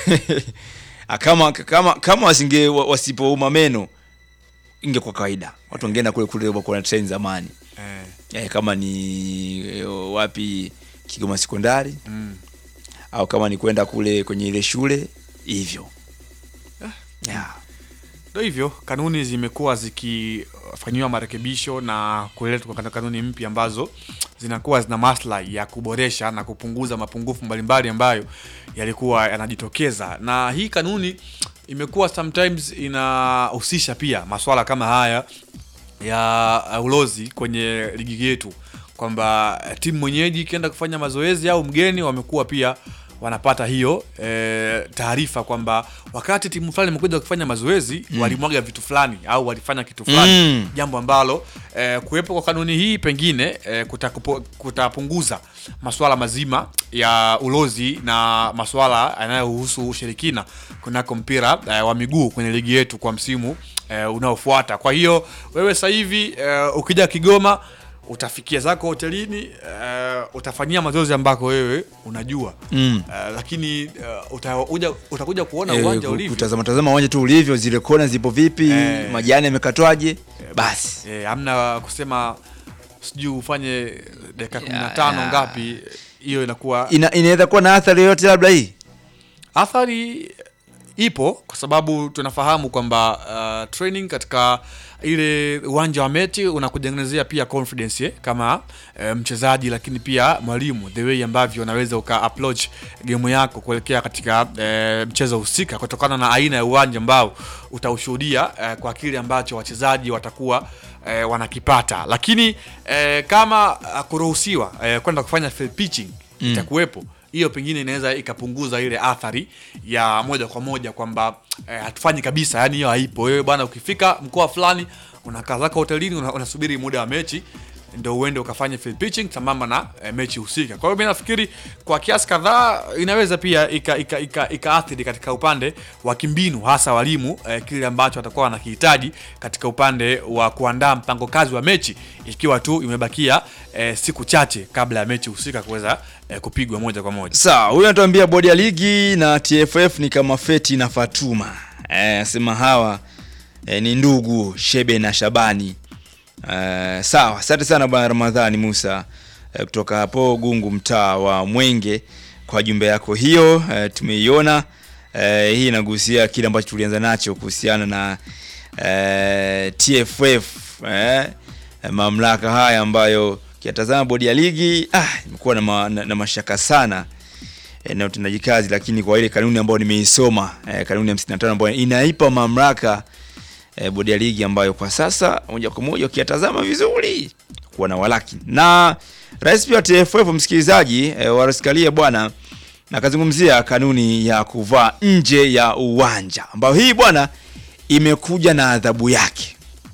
kama kama kama wasinge wa- wasipouma meno ingekuwa kawaida watu wangeenda kule kule kwa na train zamani eh, eh, kama ni eh, wapi Kigoma sekondari mm. au kama ni kwenda kule kwenye ile shule hivyo yeah. Ndo hivyo kanuni zimekuwa zikifanyiwa marekebisho na kuletwa kwa kanuni mpya ambazo zinakuwa zina maslahi ya kuboresha na kupunguza mapungufu mbalimbali ambayo yalikuwa yanajitokeza, na hii kanuni imekuwa sometimes inahusisha pia maswala kama haya ya ulozi kwenye ligi yetu, kwamba timu mwenyeji ikienda kufanya mazoezi au mgeni wamekuwa pia wanapata hiyo e, taarifa kwamba wakati timu fulani imekuja kufanya mazoezi mm. walimwaga vitu fulani au walifanya kitu fulani Mm. jambo ambalo e, kuwepo kwa kanuni hii pengine e, kutakupo- kutapunguza masuala mazima ya ulozi na masuala yanayohusu ushirikina kunako mpira e, wa miguu kwenye ligi yetu kwa msimu e, unaofuata. Kwa hiyo wewe sasa hivi e, ukija Kigoma utafikia zako hotelini e, utafanyia mazoezi ambako wewe unajua Mm. e, lakini e, utakuja, utakuja kuona Eh, uwanja ku- ulivyo kutazama tazama uwanja tu ulivyo, zile kona zipo vipi, Eh. majani yamekatwaje, basi e, hamna kusema sijui ufanye dakika kumi na Ya, tano ya. ngapi hiyo inakuwa ina, inaweza kuwa na athari yoyote labda hii athari ipo kwa sababu tunafahamu kwamba uh, training katika ile uwanja wa mechi unakutengenezea pia confidence eh, kama eh, mchezaji lakini pia mwalimu the way ambavyo unaweza uka approach game yako kuelekea katika eh, mchezo husika kutokana na aina ya uwanja ambao utaushuhudia eh, kwa kile ambacho wachezaji watakuwa eh, wanakipata lakini eh, kama uh, kuruhusiwa eh, kwenda kufanya field pitching Mm. itakuwepo hiyo pengine inaweza ikapunguza ile athari ya moja kwa moja kwamba eh, hatufanyi kabisa yani hiyo haipo wewe bwana ukifika mkoa fulani unakaa zako hotelini una- unasubiri muda wa mechi ndo uende ukafanya field pitching sambamba na eh, mechi husika kwa hiyo mi nafikiri kwa kiasi kadhaa inaweza pia ikaathiri ika, ika, ikaathiri katika upande wa kimbinu hasa walimu eh, kile ambacho watakuwa wanakihitaji katika upande wa kuandaa mpango kazi wa mechi ikiwa tu imebakia eh, siku chache kabla ya mechi husika kuweza eh, kupigwa moja kwa moja sawa huyu anatuambia bodi ya ligi na tff ni kama feti na fatuma Eh, asema hawa eh, ni ndugu shebe na shabani Eh, sawa asante sana bwana ramadhani musa eh, kutoka hapo gungu mtaa wa mwenge kwa jumbe yako hiyo eh, tumeiona eh, hii inagusia kile ambacho tulianza nacho kuhusiana na eh, tff eh, mamlaka haya ambayo kiatazama bodi ya ligi ah, imekuwa na, ma, na, na mashaka sana eh, na utendaji kazi lakini kwa ile kanuni ambayo nimeisoma eh, kanuni ya 55 ambayo inaipa mamlaka eh, bodi ya ligi ambayo kwa sasa moja kwa moja ukiyatazama vizuri kuwa na walaki na rais pia wa TFF msikilizaji eh, waraskalia bwana nakazungumzia kanuni ya kuvaa nje ya uwanja ambayo hii bwana imekuja na adhabu yake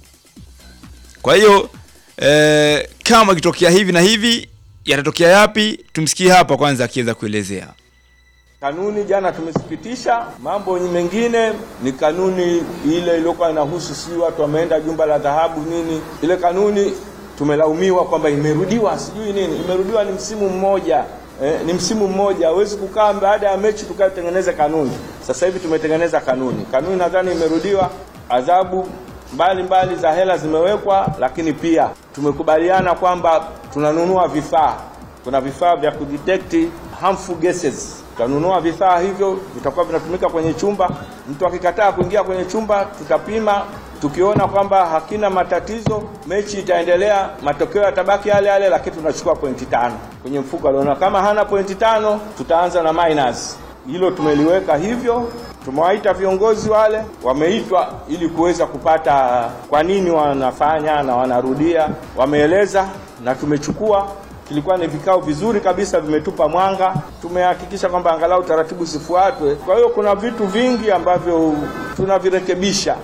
kwa hiyo eh, kama ikitokea hivi na hivi yatatokea yapi tumsikie hapa kwanza akiweza kuelezea Kanuni jana tumesikitisha. Mambo mengine ni kanuni ile iliyokuwa inahusu sijui watu wameenda jumba la dhahabu nini. Ile kanuni tumelaumiwa kwamba imerudiwa sijui nini, imerudiwa ni msimu mmoja eh, ni msimu mmoja. Hawezi kukaa baada ya mechi tukatengeneza kanuni. Sasa hivi tumetengeneza kanuni, kanuni nadhani imerudiwa. Adhabu mbalimbali za hela zimewekwa, lakini pia tumekubaliana kwamba tunanunua vifaa kuna vifaa vya kudetect harmful gases. Tutanunua vifaa hivyo, vitakuwa vinatumika kwenye chumba. Mtu akikataa kuingia kwenye chumba, tutapima. Tukiona kwamba hakina matatizo, mechi itaendelea, matokeo yatabaki yale yale, lakini tunachukua pointi tano kwenye mfuko aliona. Kama hana pointi tano, tutaanza na minus. Hilo tumeliweka hivyo. Tumewaita viongozi wale, wameitwa ili kuweza kupata kwa nini wanafanya na wanarudia, wameeleza na tumechukua kilikuwa ni vikao vizuri kabisa, vimetupa mwanga. Tumehakikisha kwamba angalau taratibu zifuatwe. Kwa hiyo kuna vitu vingi ambavyo tunavirekebisha.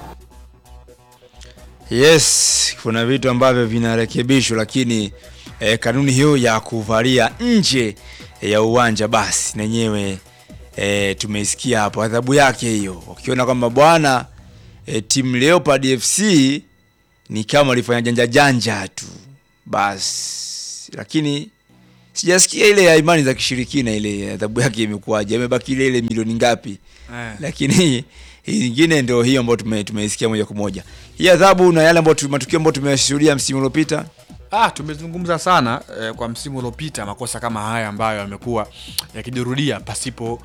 yes kuna vitu ambavyo vinarekebishwa lakini eh, kanuni hiyo ya kuvalia nje ya uwanja basi nenyewe eh, tumeisikia hapo adhabu yake hiyo ukiona kwamba bwana eh, timu leopard fc ni kama walifanya janja janja tu basi lakini sijasikia ile ya imani za kishirikina ile adhabu yake imekuwaje amebaki ile ile milioni ngapi Eh. lakini hii hii nyingine ndio hiyo ambayo tume- tumeisikia moja kwa moja hii adhabu na yale ambayo tu- matukio ambayo tumeshuhudia msimu uliopita Ah, tumezungumza sana eh, kwa msimu uliopita makosa kama haya ambayo yamekuwa yakijirudia pasipo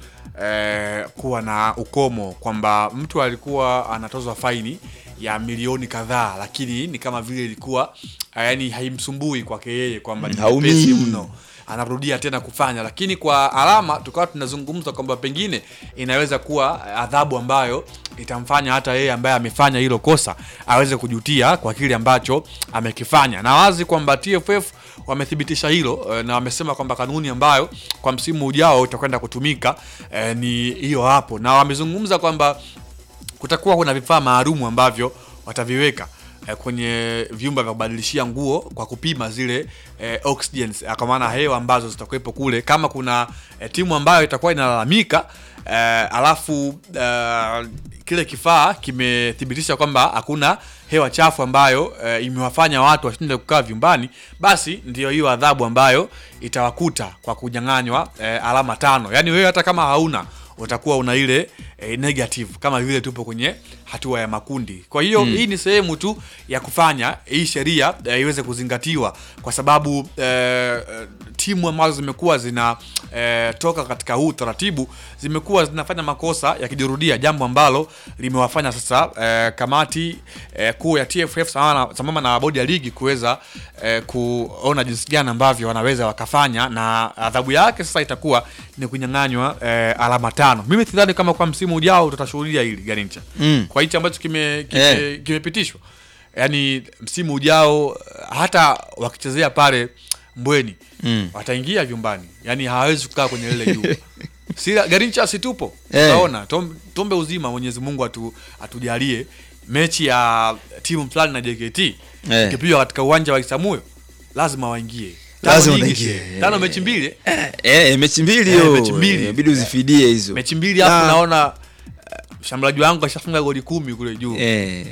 eh, kuwa na ukomo kwamba mtu alikuwa anatozwa faini ya milioni kadhaa, lakini ni kama vile ilikuwa eh, yani haimsumbui kwake yeye kwamba ni Haumii. nyepesi mno anarudia tena kufanya, lakini kwa alama tukawa tunazungumza kwamba pengine inaweza kuwa adhabu ambayo itamfanya hata yeye ambaye amefanya hilo kosa aweze kujutia kwa kile ambacho amekifanya, na wazi kwamba TFF wamethibitisha hilo eh, na wamesema kwamba kanuni ambayo kwa msimu ujao itakwenda kutumika eh, ni hiyo hapo, na wamezungumza kwamba kutakuwa kuna vifaa maalumu ambavyo wataviweka eh, kwenye vyumba vya kubadilishia nguo kwa kupima zile eh, oxygens eh, kwa maana hewa ambazo zitakuwepo kule. Kama kuna eh, timu ambayo itakuwa inalalamika eh, alafu eh, kile kifaa kimethibitisha kwamba hakuna hewa chafu ambayo eh, imewafanya watu washinde kukaa vyumbani, basi ndio hiyo adhabu ambayo itawakuta kwa kunyang'anywa eh, alama tano. Yaani wewe hata kama hauna utakuwa una ile eh, negative kama vile tupo kwenye hatua ya makundi. Kwa hiyo hii ni sehemu tu ya kufanya hii sheria eh, iweze kuzingatiwa kwa sababu eh, eh, timu ambazo zimekuwa zina eh, toka katika huu taratibu zimekuwa zinafanya makosa yakijirudia, jambo ambalo limewafanya sasa eh, kamati eh, kuu ya TFF sambamba na- sambamba na bodi ya ligi kuweza eh, kuona jinsi gani ambavyo wanaweza wakafanya, na adhabu yake sasa itakuwa ni kunyang'anywa eh, alama tano. Mimi sidhani kama kwa msimu ujao tutashuhudia hili Garincha Mm. kwa hichi ambacho kime- kime- Eh. kimepitishwa yaani msimu ujao hata wakichezea pale Mbweni Mm. wataingia vyumbani, yaani hawawezi kukaa kwenye lile jua. si Garincha situpo Eh. utaona tom, tombe uzima Mwenyezi Mungu atu, atujalie mechi ya timu fulani na JKT Eh. ikipigwa katika uwanja wa Isamuyo lazima waingie Tano Lazima nyingi waingie. si? tano mechi mbili eh? eh, mechi mbili Eh, hiyo mechi mbili. inabidi uzifidie hizo mechi mbili hapo Ah. naona eh, mshambuliaji wangu ashafunga goli kumi kule juu Eh.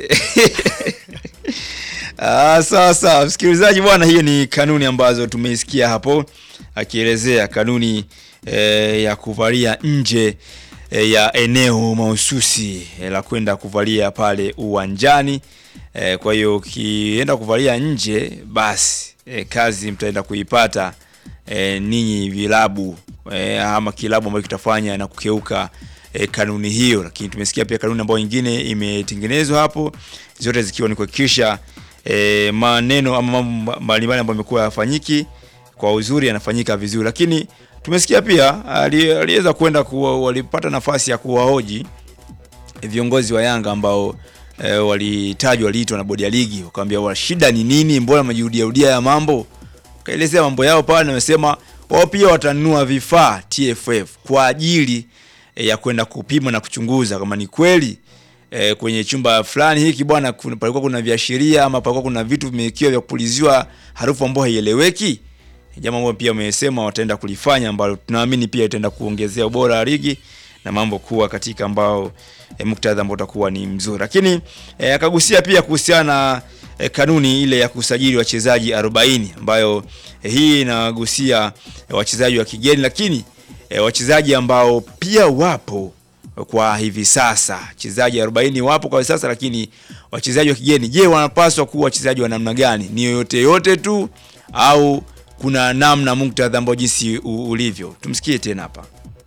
Ah, sawa sawa msikilizaji bwana hiyo ni kanuni ambazo tumeisikia hapo akielezea kanuni eh, ya kuvalia nje eh, ya eneo mahususi eh, la kwenda kuvalia pale uwanjani eh, kwa hiyo ukienda kuvalia nje basi eh, kazi mtaenda kuipata eh, ninyi vilabu eh, ama kilabu ambacho kitafanya na kukeuka eh, kanuni hiyo, lakini tumesikia pia kanuni ambayo nyingine imetengenezwa hapo, zote zikiwa ni kuhakikisha eh, maneno ama mambo mbalimbali ambayo yamekuwa yafanyiki kwa uzuri yanafanyika vizuri, lakini tumesikia pia ali- aliweza kwenda kuwa, walipata nafasi ya kuwahoji viongozi wa Yanga ambao e, walitajwa waliitwa na bodi ya ligi, wakawambia wa shida ni nini, mbona majirudia rudia ya mambo, kaelezea mambo yao pale, na wamesema wao pia watanunua vifaa TFF kwa ajili e, ya kwenda kupima na kuchunguza kama ni kweli e, kwenye chumba fulani hiki bwana, kuna- palikuwa kuna viashiria ama palikuwa kuna vitu vimewekiwa vya kupuliziwa harufu ambayo haieleweki jambo ambalo pia wamesema wataenda kulifanya ambalo tunaamini pia itaenda kuongezea ubora wa ligi na mambo kuwa katika ambao e, muktadha ambao utakuwa ni mzuri, lakini e, akagusia pia kuhusiana na e, kanuni ile ya kusajili wachezaji 40 ambayo e, hii inagusia e, wachezaji wa kigeni, lakini e, wachezaji ambao pia wapo kwa hivi sasa, wachezaji 40 wapo kwa hivi sasa, lakini wachezaji wa kigeni, je, wanapaswa kuwa wachezaji wa namna gani? Ni yoyote yote tu au kuna namna muktadha ambao jinsi u- ulivyo? Tumsikie tena hapa.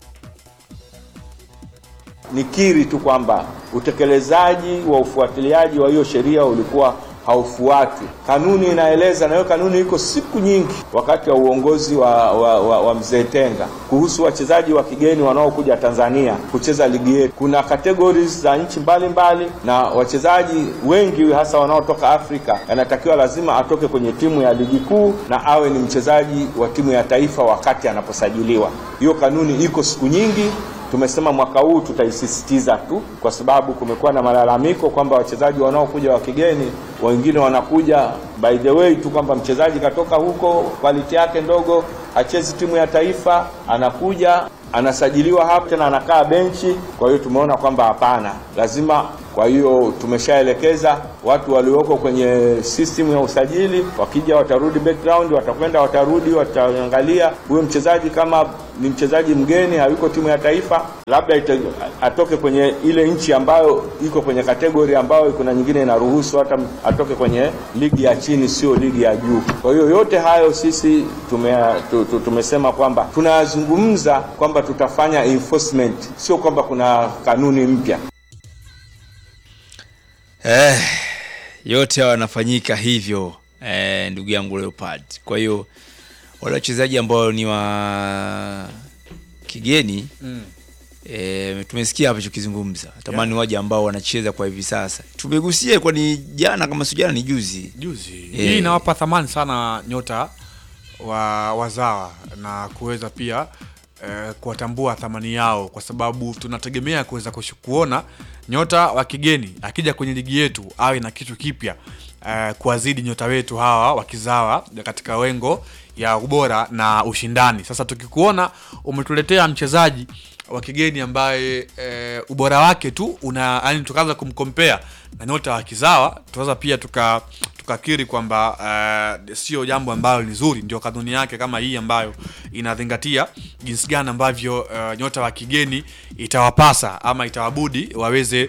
Nikiri tu kwamba utekelezaji wa ufuatiliaji wa hiyo sheria ulikuwa haufuatwi. Kanuni inaeleza, na hiyo kanuni iko siku nyingi, wakati wa uongozi wa, wa, wa, wa mzee Tenga, kuhusu wachezaji wa kigeni wanaokuja Tanzania kucheza ligi yetu. Kuna categories za nchi mbalimbali, na wachezaji wengi hasa wanaotoka Afrika yanatakiwa lazima atoke kwenye timu ya ligi kuu na awe ni mchezaji wa timu ya taifa wakati anaposajiliwa. Hiyo kanuni iko siku nyingi tumesema mwaka huu tutaisisitiza tu, kwa sababu kumekuwa na malalamiko kwamba wachezaji wanaokuja wa kigeni wengine wanakuja by the way tu kwamba mchezaji katoka huko, quality yake ndogo, hachezi timu ya taifa, anakuja anasajiliwa hapa tena anakaa benchi. Kwa hiyo tumeona kwamba hapana, lazima Kwa hiyo tumeshaelekeza watu walioko kwenye system ya usajili, wakija watarudi background, watakwenda watarudi, wataangalia huyo mchezaji kama ni mchezaji mgeni, hayuko timu ya taifa, labda ite, atoke kwenye ile nchi ambayo iko kwenye kategori ambayo kuna nyingine inaruhusu hata atoke kwenye ligi ya chini, sio ligi ya juu. Kwa hiyo yote hayo sisi tume, tu, tu, tumesema kwamba tunazungumza kwamba tutafanya enforcement, sio kwamba kuna kanuni mpya. Eh, yote hayo yanafanyika hivyo eh, ndugu yangu Leopard. Kwa hiyo wale wachezaji ambao ni wa kigeni Mm. E, tumesikia hapo chokizungumza tamani waje ambao wanacheza kwa hivi sasa. Tumegusia kwa ni jana kama sio jana ni juzi. juzi Eh. hii inawapa thamani sana nyota wa wazawa na kuweza pia eh, kuwatambua thamani yao kwa sababu tunategemea kuweza kushu- kuona nyota wa kigeni akija kwenye ligi yetu awe na kitu kipya eh, kuwazidi nyota wetu hawa wakizawa katika wengo ya ubora na ushindani sasa tukikuona umetuletea mchezaji wa kigeni ambaye e, ubora wake tu una yani tukaanza kumkompea na nyota wa kizawa tunaweza pia tuka tukakiri kwamba uh, sio jambo ambalo ni zuri ndio kanuni yake kama hii ambayo inazingatia jinsi gani ambavyo uh, nyota wa kigeni itawapasa ama itawabudi waweze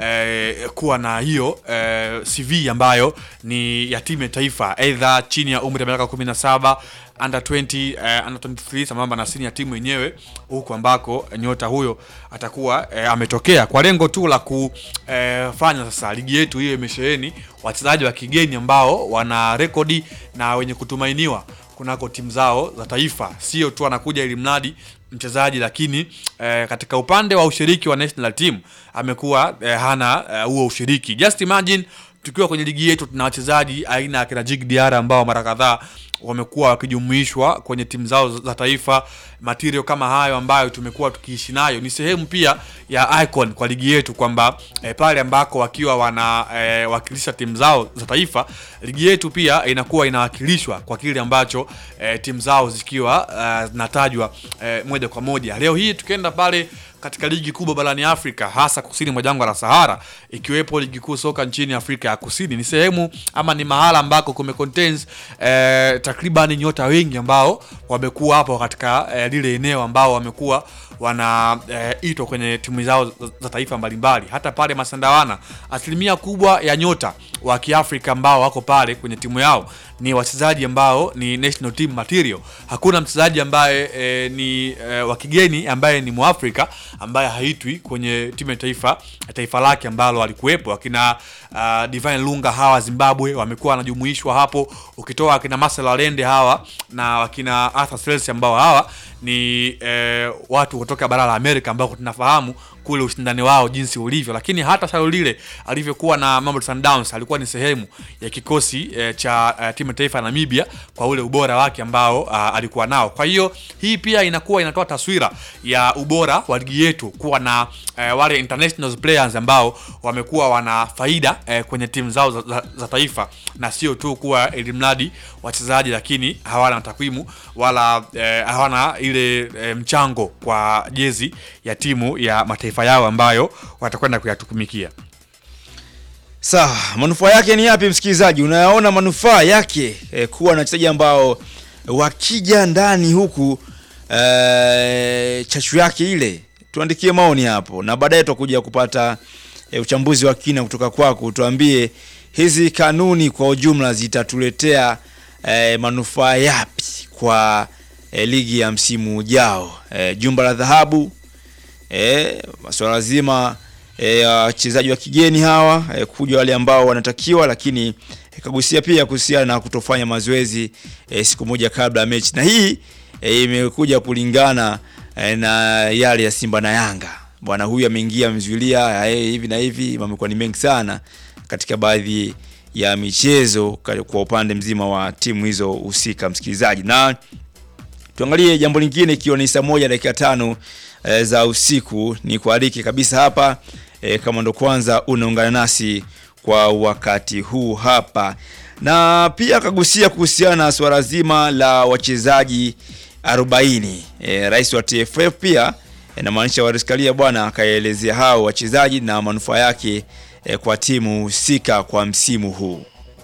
uh, kuwa na hiyo uh, cv ambayo ni ya timu ya taifa aidha chini ya umri wa miaka 17 under 20 uh, under 23 sambamba na sini ya timu yenyewe huku ambako nyota huyo atakuwa uh, ametokea kwa lengo tu la kufanya sasa ligi yetu hiyo imesheheni wachezaji wa kigeni ambao wana rekodi na wenye kutumainiwa kunako timu zao za taifa sio tu anakuja ili mradi mchezaji lakini eh, katika upande wa ushiriki wa national team amekuwa eh, hana eh, huo ushiriki just imagine tukiwa kwenye ligi yetu tuna wachezaji aina ya kina Jig Diarra ambao mara kadhaa wamekuwa wakijumuishwa kwenye timu zao za taifa. Material kama hayo ambayo tumekuwa tukiishi nayo ni sehemu pia ya icon kwa ligi yetu, kwamba eh, pale ambako wakiwa wanawakilisha eh, timu zao za taifa, ligi yetu pia inakuwa inawakilishwa kwa kile ambacho eh, timu zao zikiwa eh, zinatajwa eh, moja kwa moja. Leo hii tukienda pale katika ligi kubwa barani Afrika hasa kusini mwa jangwa la Sahara, ikiwepo ligi kuu soka nchini Afrika ya Kusini, ni sehemu ama ni mahala ambako kume contains eh, takriban nyota wengi ambao wamekuwa hapo katika eh, lile eneo ambao wamekuwa wanaitwa eh, kwenye timu zao za, za taifa mbalimbali. Hata pale Masandawana, asilimia kubwa ya nyota wa Kiafrika ambao wako pale kwenye timu yao ni wachezaji ambao ni national team material. Hakuna mchezaji ambaye e, ni e, wa kigeni ambaye ni Mwafrika ambaye haitwi kwenye timu ya taifa taifa lake ambalo alikuwepo. Akina uh, Divine Lunga hawa Zimbabwe wamekuwa wanajumuishwa hapo, ukitoa akina Marcel Lende hawa na wakina Arthur Selsi ambao hawa ni e, watu kutoka bara la Amerika ambao tunafahamu kule ushindani wao jinsi ulivyo, lakini hata Shalulile alivyokuwa na Mamelodi Sundowns alikuwa ni sehemu ya kikosi e, cha e, timu ya taifa ya Namibia kwa ule ubora wake ambao a, alikuwa nao. Kwa hiyo hii pia inakuwa inatoa taswira ya ubora wa ligi yetu kuwa na e, wale international players ambao wamekuwa wana faida e, kwenye timu zao za, za, za taifa na sio tu kuwa elimradi wachezaji lakini hawana takwimu wala e, hawana ile e, mchango kwa jezi ya timu ya mataifa yao ambayo watakwenda kuyatukumikia. Sawa, manufaa yake ni yapi msikilizaji? Unayaona manufaa yake e, kuwa na wachezaji ambao wakija ndani huku e, chachu yake ile, tuandikie maoni hapo, na baadaye tutakuja kupata e, uchambuzi wa kina kutoka kwako. Tuambie hizi kanuni kwa ujumla zitatuletea e, manufaa yapi kwa e, ligi ya msimu ujao, e, jumba la dhahabu e, masuala zima e, wachezaji wa kigeni hawa e, kuja wale ambao wanatakiwa, lakini e, kagusia pia kuhusiana na kutofanya mazoezi e, siku moja kabla ya mechi, na hii e, imekuja kulingana e, na yale ya Simba na Yanga. Bwana huyu ameingia amezuilia e, hivi na hivi, mamekuwa ni mengi sana katika baadhi ya michezo kwa upande mzima wa timu hizo husika, msikilizaji, na tuangalie jambo lingine, ikiwa ni saa moja dakika tano e, za usiku, ni kualike kabisa hapa e, kama ndo kwanza unaungana nasi kwa wakati huu hapa, na pia akagusia kuhusiana na swala zima la wachezaji 40 e, rais wa TFF pia inamaanisha Waris Karia bwana akaelezea hao wachezaji na manufaa yake eh, kwa timu husika kwa msimu huu.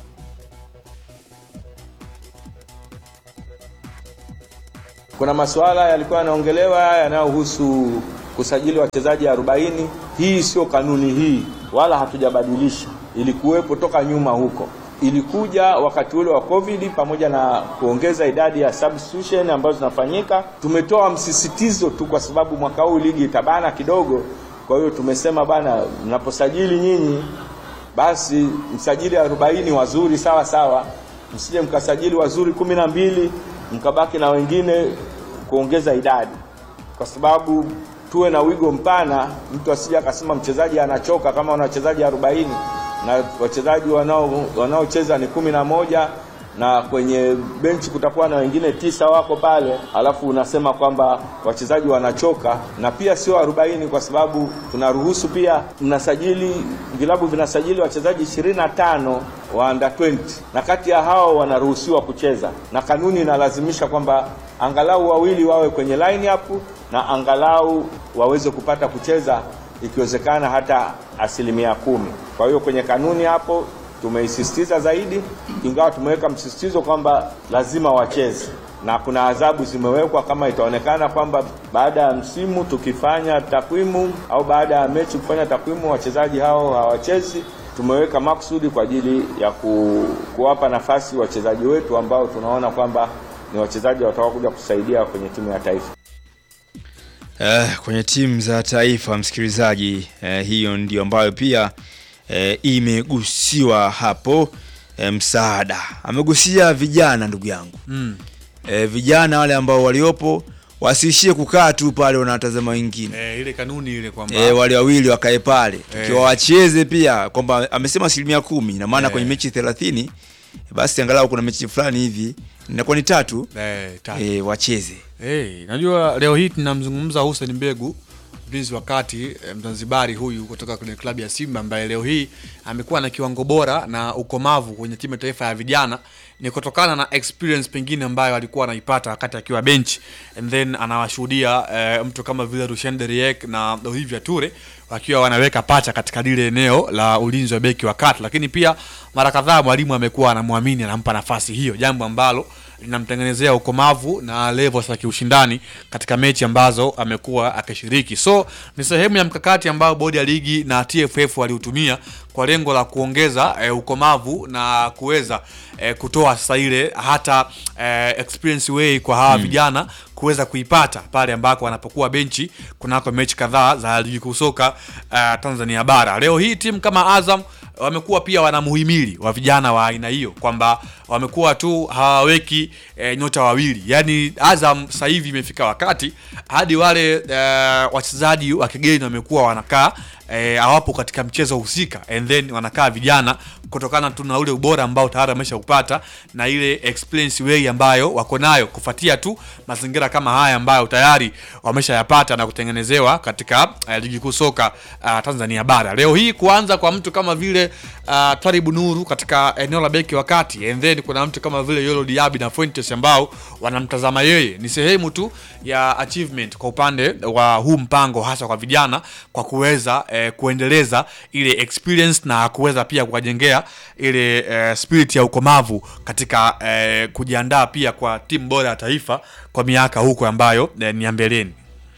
Kuna masuala yalikuwa yanaongelewa yanayohusu kusajili wachezaji 40. Hii sio kanuni hii, wala hatujabadilisha, ilikuwepo toka nyuma huko. Ilikuja wakati ule wa COVID pamoja na kuongeza idadi ya substitution ambazo zinafanyika. Tumetoa msisitizo tu kwa sababu mwaka huu ligi itabana kidogo. Kwa hiyo tumesema bana, mnaposajili nyinyi basi msajili 40 wazuri sawa sawa, msije mkasajili wazuri kumi na mbili mkabaki na wengine kuongeza idadi, kwa sababu tuwe na wigo mpana, mtu asije akasema mchezaji anachoka kama una wachezaji 40 na wachezaji wanao wanaocheza ni kumi na moja na kwenye benchi kutakuwa na wengine tisa wako pale, alafu unasema kwamba wachezaji wanachoka. Na pia sio 40 kwa sababu tunaruhusu pia, mnasajili vilabu vinasajili wachezaji 25 wa under 20 na kati ya hao wanaruhusiwa kucheza, na kanuni inalazimisha kwamba angalau wawili wawe kwenye line up na angalau waweze kupata kucheza ikiwezekana hata asilimia kumi. Kwa hiyo kwenye kanuni hapo tumeisisitiza zaidi, ingawa tumeweka msisitizo kwamba lazima wacheze na kuna adhabu zimewekwa kama itaonekana kwamba baada ya msimu tukifanya takwimu au baada ya mechi kufanya takwimu wachezaji hao hawachezi. Tumeweka makusudi kwa ajili ya ku, kuwapa nafasi wachezaji wetu ambao tunaona kwamba ni wachezaji watakaokuja kusaidia kwenye timu ya taifa. Eh, kwenye timu za taifa msikilizaji, eh, hiyo ndio ambayo pia eh, imegusiwa hapo. Eh, msaada amegusia vijana, ndugu yangu Mm. eh, vijana wale ambao waliopo wasiishie kukaa tu pale wanatazama wengine Eh, ile kanuni ile kwamba eh, wale wawili wakae pale Eh. ikiwa wacheze pia, kwamba amesema asilimia kumi na maana Eh. kwenye mechi thelathini basi angalau kuna mechi fulani hivi inakuwa ni tatu eh, tatu. eh, wacheze Hey, najua leo hii tunamzungumza Hussein Mbegu mlinzi wa kati eh, Mzanzibari huyu kutoka kwenye klabu ya Simba ambaye leo hii amekuwa na kiwango bora na ukomavu kwenye timu ya taifa ya vijana ni kutokana na experience pengine ambayo alikuwa anaipata wakati akiwa bench and then anawashuhudia eh, mtu kama vile Rushen Deriek na Olivia Ture wakiwa wanaweka pacha katika lile eneo la ulinzi wa beki wa kati, lakini pia mara kadhaa mwalimu amekuwa anamwamini, anampa nafasi hiyo, jambo ambalo linamtengenezea ukomavu na levels za kiushindani katika mechi ambazo amekuwa akishiriki. So ni sehemu ya mkakati ambao bodi ya ligi na TFF waliutumia kwa lengo la kuongeza eh, ukomavu na kuweza eh, kutoa sasa ile hata eh, experience way kwa hawa vijana kuweza kuipata pale ambako wanapokuwa benchi kunako mechi kadhaa za ligi kuu soka eh, Tanzania bara. Leo hii timu kama Azam wamekuwa pia wana muhimili wa vijana wa aina hiyo kwamba wamekuwa tu hawaweki e, nyota wawili. Yaani Azam sasa hivi imefika wakati hadi wale e, wachezaji wa kigeni wamekuwa wanakaa e, hawapo katika mchezo husika and then wanakaa vijana kutokana tu na ule ubora ambao tayari wameshaupata na ile experience way ambayo wako nayo kufuatia tu mazingira kama haya ambayo tayari wameshayapata na kutengenezewa katika uh, ligi kuu soka uh, Tanzania bara. Leo hii kuanza kwa mtu kama vile uh, Twaribu Nuru katika eneo la beki wa kati and then kuna mtu kama vile Yolo Diaby na Fuentes ambao wanamtazama yeye ni sehemu tu ya achievement kwa upande wa huu mpango hasa kwa vijana kwa kuweza eh, kuendeleza ile experience na kuweza pia kuwajengea ile eh, spirit ya ukomavu katika eh, kujiandaa pia kwa timu bora ya taifa kwa miaka huko ambayo eh, ni ya mbeleni.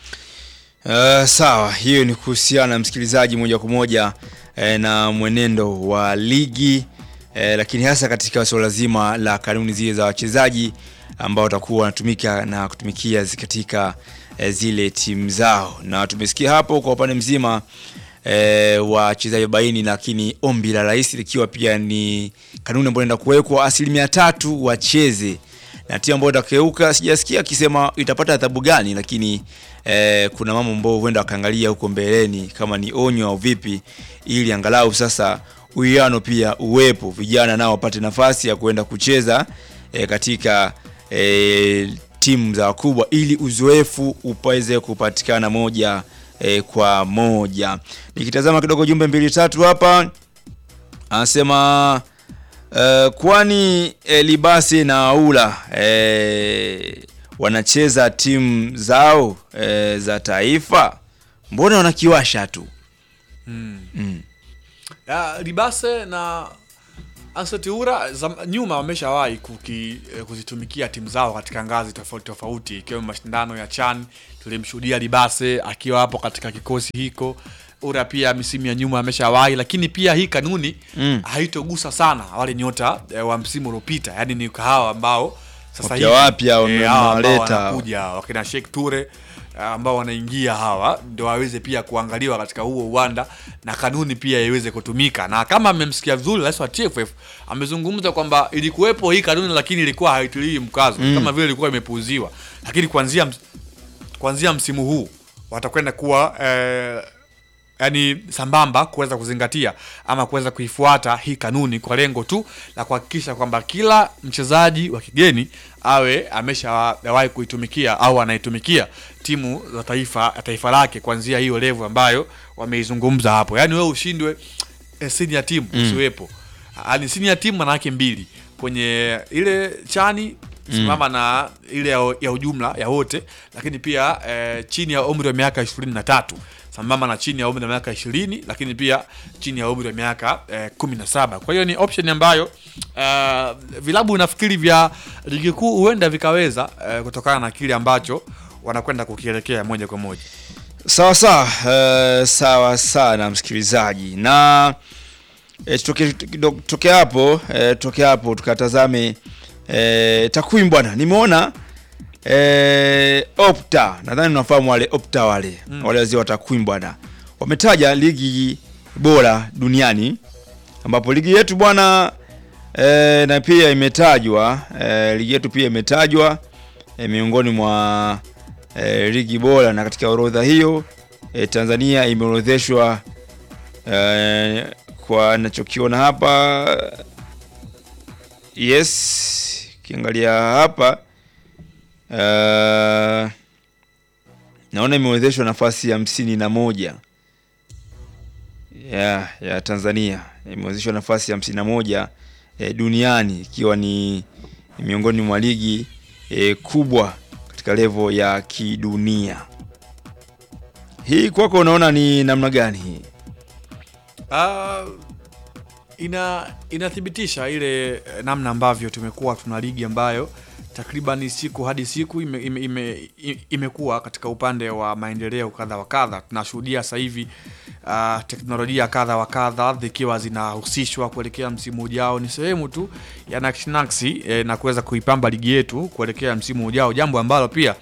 Uh, sawa, hiyo ni kuhusiana msikilizaji, moja kwa moja eh, na mwenendo wa ligi eh, lakini hasa katika suala zima la kanuni zile za wachezaji ambao watakuwa wanatumika na kutumikia zi- katika eh, zile timu zao, na tumesikia hapo kwa upande mzima eh, wa wachezaji arobaini, lakini ombi la rais likiwa pia ni kanuni ambayo inaenda kuwekwa asilimia tatu wacheze na timu ambayo itakeuka, sijasikia akisema itapata adhabu gani, lakini eh, kuna mambo ambayo huenda wakaangalia huko mbeleni kama ni onyo au vipi, ili angalau sasa uwiano pia uwepo, vijana nao wapate nafasi ya kuenda kucheza eh, katika eh, timu za wakubwa, ili uzoefu upaweze kupatikana moja eh, kwa moja. Nikitazama kidogo jumbe mbili tatu hapa anasema uh, kwani eh, Libasi na Aula eh, wanacheza timu zao eh, za taifa, mbona wanakiwasha tu? Mm. Mm. Ya, Libase na Anseti Ura zam- nyuma wameshawahi kuki- eh, kuzitumikia timu zao katika ngazi tofauti tofauti ikiwemo mashindano ya CHAN. Tulimshuhudia Libase akiwa hapo katika kikosi hiko. Ura pia misimu ya nyuma ameshawahi, lakini pia hii kanuni Mm. haitogusa sana wale nyota eh, wa msimu uliopita, yaani ni hawa ambao sasa Wapya wapya eh, wame- hawa ambao wamewaleta. wanakuja wakina Sheikh Ture ambao wanaingia hawa ndio waweze pia kuangaliwa katika huo uwanda na kanuni pia iweze kutumika. Na kama amemsikia vizuri rais wa TFF amezungumza kwamba ilikuwepo hii kanuni, lakini ilikuwa haitiliwi mkazo kama vile ilikuwa imepuuziwa, lakini kuanzia ms- kuanzia msimu huu watakwenda kuwa eh, yani sambamba kuweza kuzingatia ama kuweza kuifuata hii kanuni kwa lengo tu la kuhakikisha kwamba kila mchezaji wa kigeni awe ameshawahi kuitumikia au anaitumikia timu za taifa taifa lake kuanzia hiyo level ambayo wameizungumza hapo. Yani wewe ushindwe eh, senior team usiwepo. Yani senior team maana yake mbili kwenye ile chani simama na ile ya, ya ujumla ya wote, lakini pia eh, chini ya umri wa miaka ishirini na tatu sambamba na chini ya umri wa miaka ishirini lakini pia chini ya umri wa miaka eh, kumi na saba kwa hiyo ni option ambayo eh, vilabu nafikiri vya ligi kuu huenda vikaweza eh, kutokana na kile ambacho wanakwenda kukielekea moja kwa moja Sawa sawa, eh, sawa sana msikilizaji, na eh, tutoke kidogo- tutoke hapo eh, tutoke hapo tukatazame eh, takwimu bwana. Nimeona eh, Opta, nadhani unafahamu wale Opta wale wale wazee wa takwimu bwana, wametaja ligi bora duniani ambapo ligi yetu bwana eh, na pia imetajwa eh, ligi yetu pia imetajwa eh, miongoni mwa eh, ligi bora na katika orodha hiyo eh, Tanzania imeorodheshwa eh, kwa nachokiona hapa yes, kiangalia hapa eh, naona imeorodheshwa nafasi ya hamsini na moja ya, ya Tanzania imeorodheshwa nafasi ya hamsini na moja eh, duniani ikiwa ni ni miongoni mwa ligi eh, kubwa katika levo ya kidunia. Hii kwako unaona ni namna gani hii? Ah, ina inathibitisha ile eh, namna ambavyo tumekuwa tuna ligi ambayo takriban siku hadi siku ime, ime, ime, i- imekuwa katika upande wa maendeleo kadha wa kadha. Tunashuhudia sasa hivi ah, teknolojia kadha wa kadha zikiwa zinahusishwa kuelekea msimu ujao. Ni sehemu tu ya nakshinaksi eh, na kuweza kuipamba ligi yetu kuelekea msimu ujao, jambo ambalo pia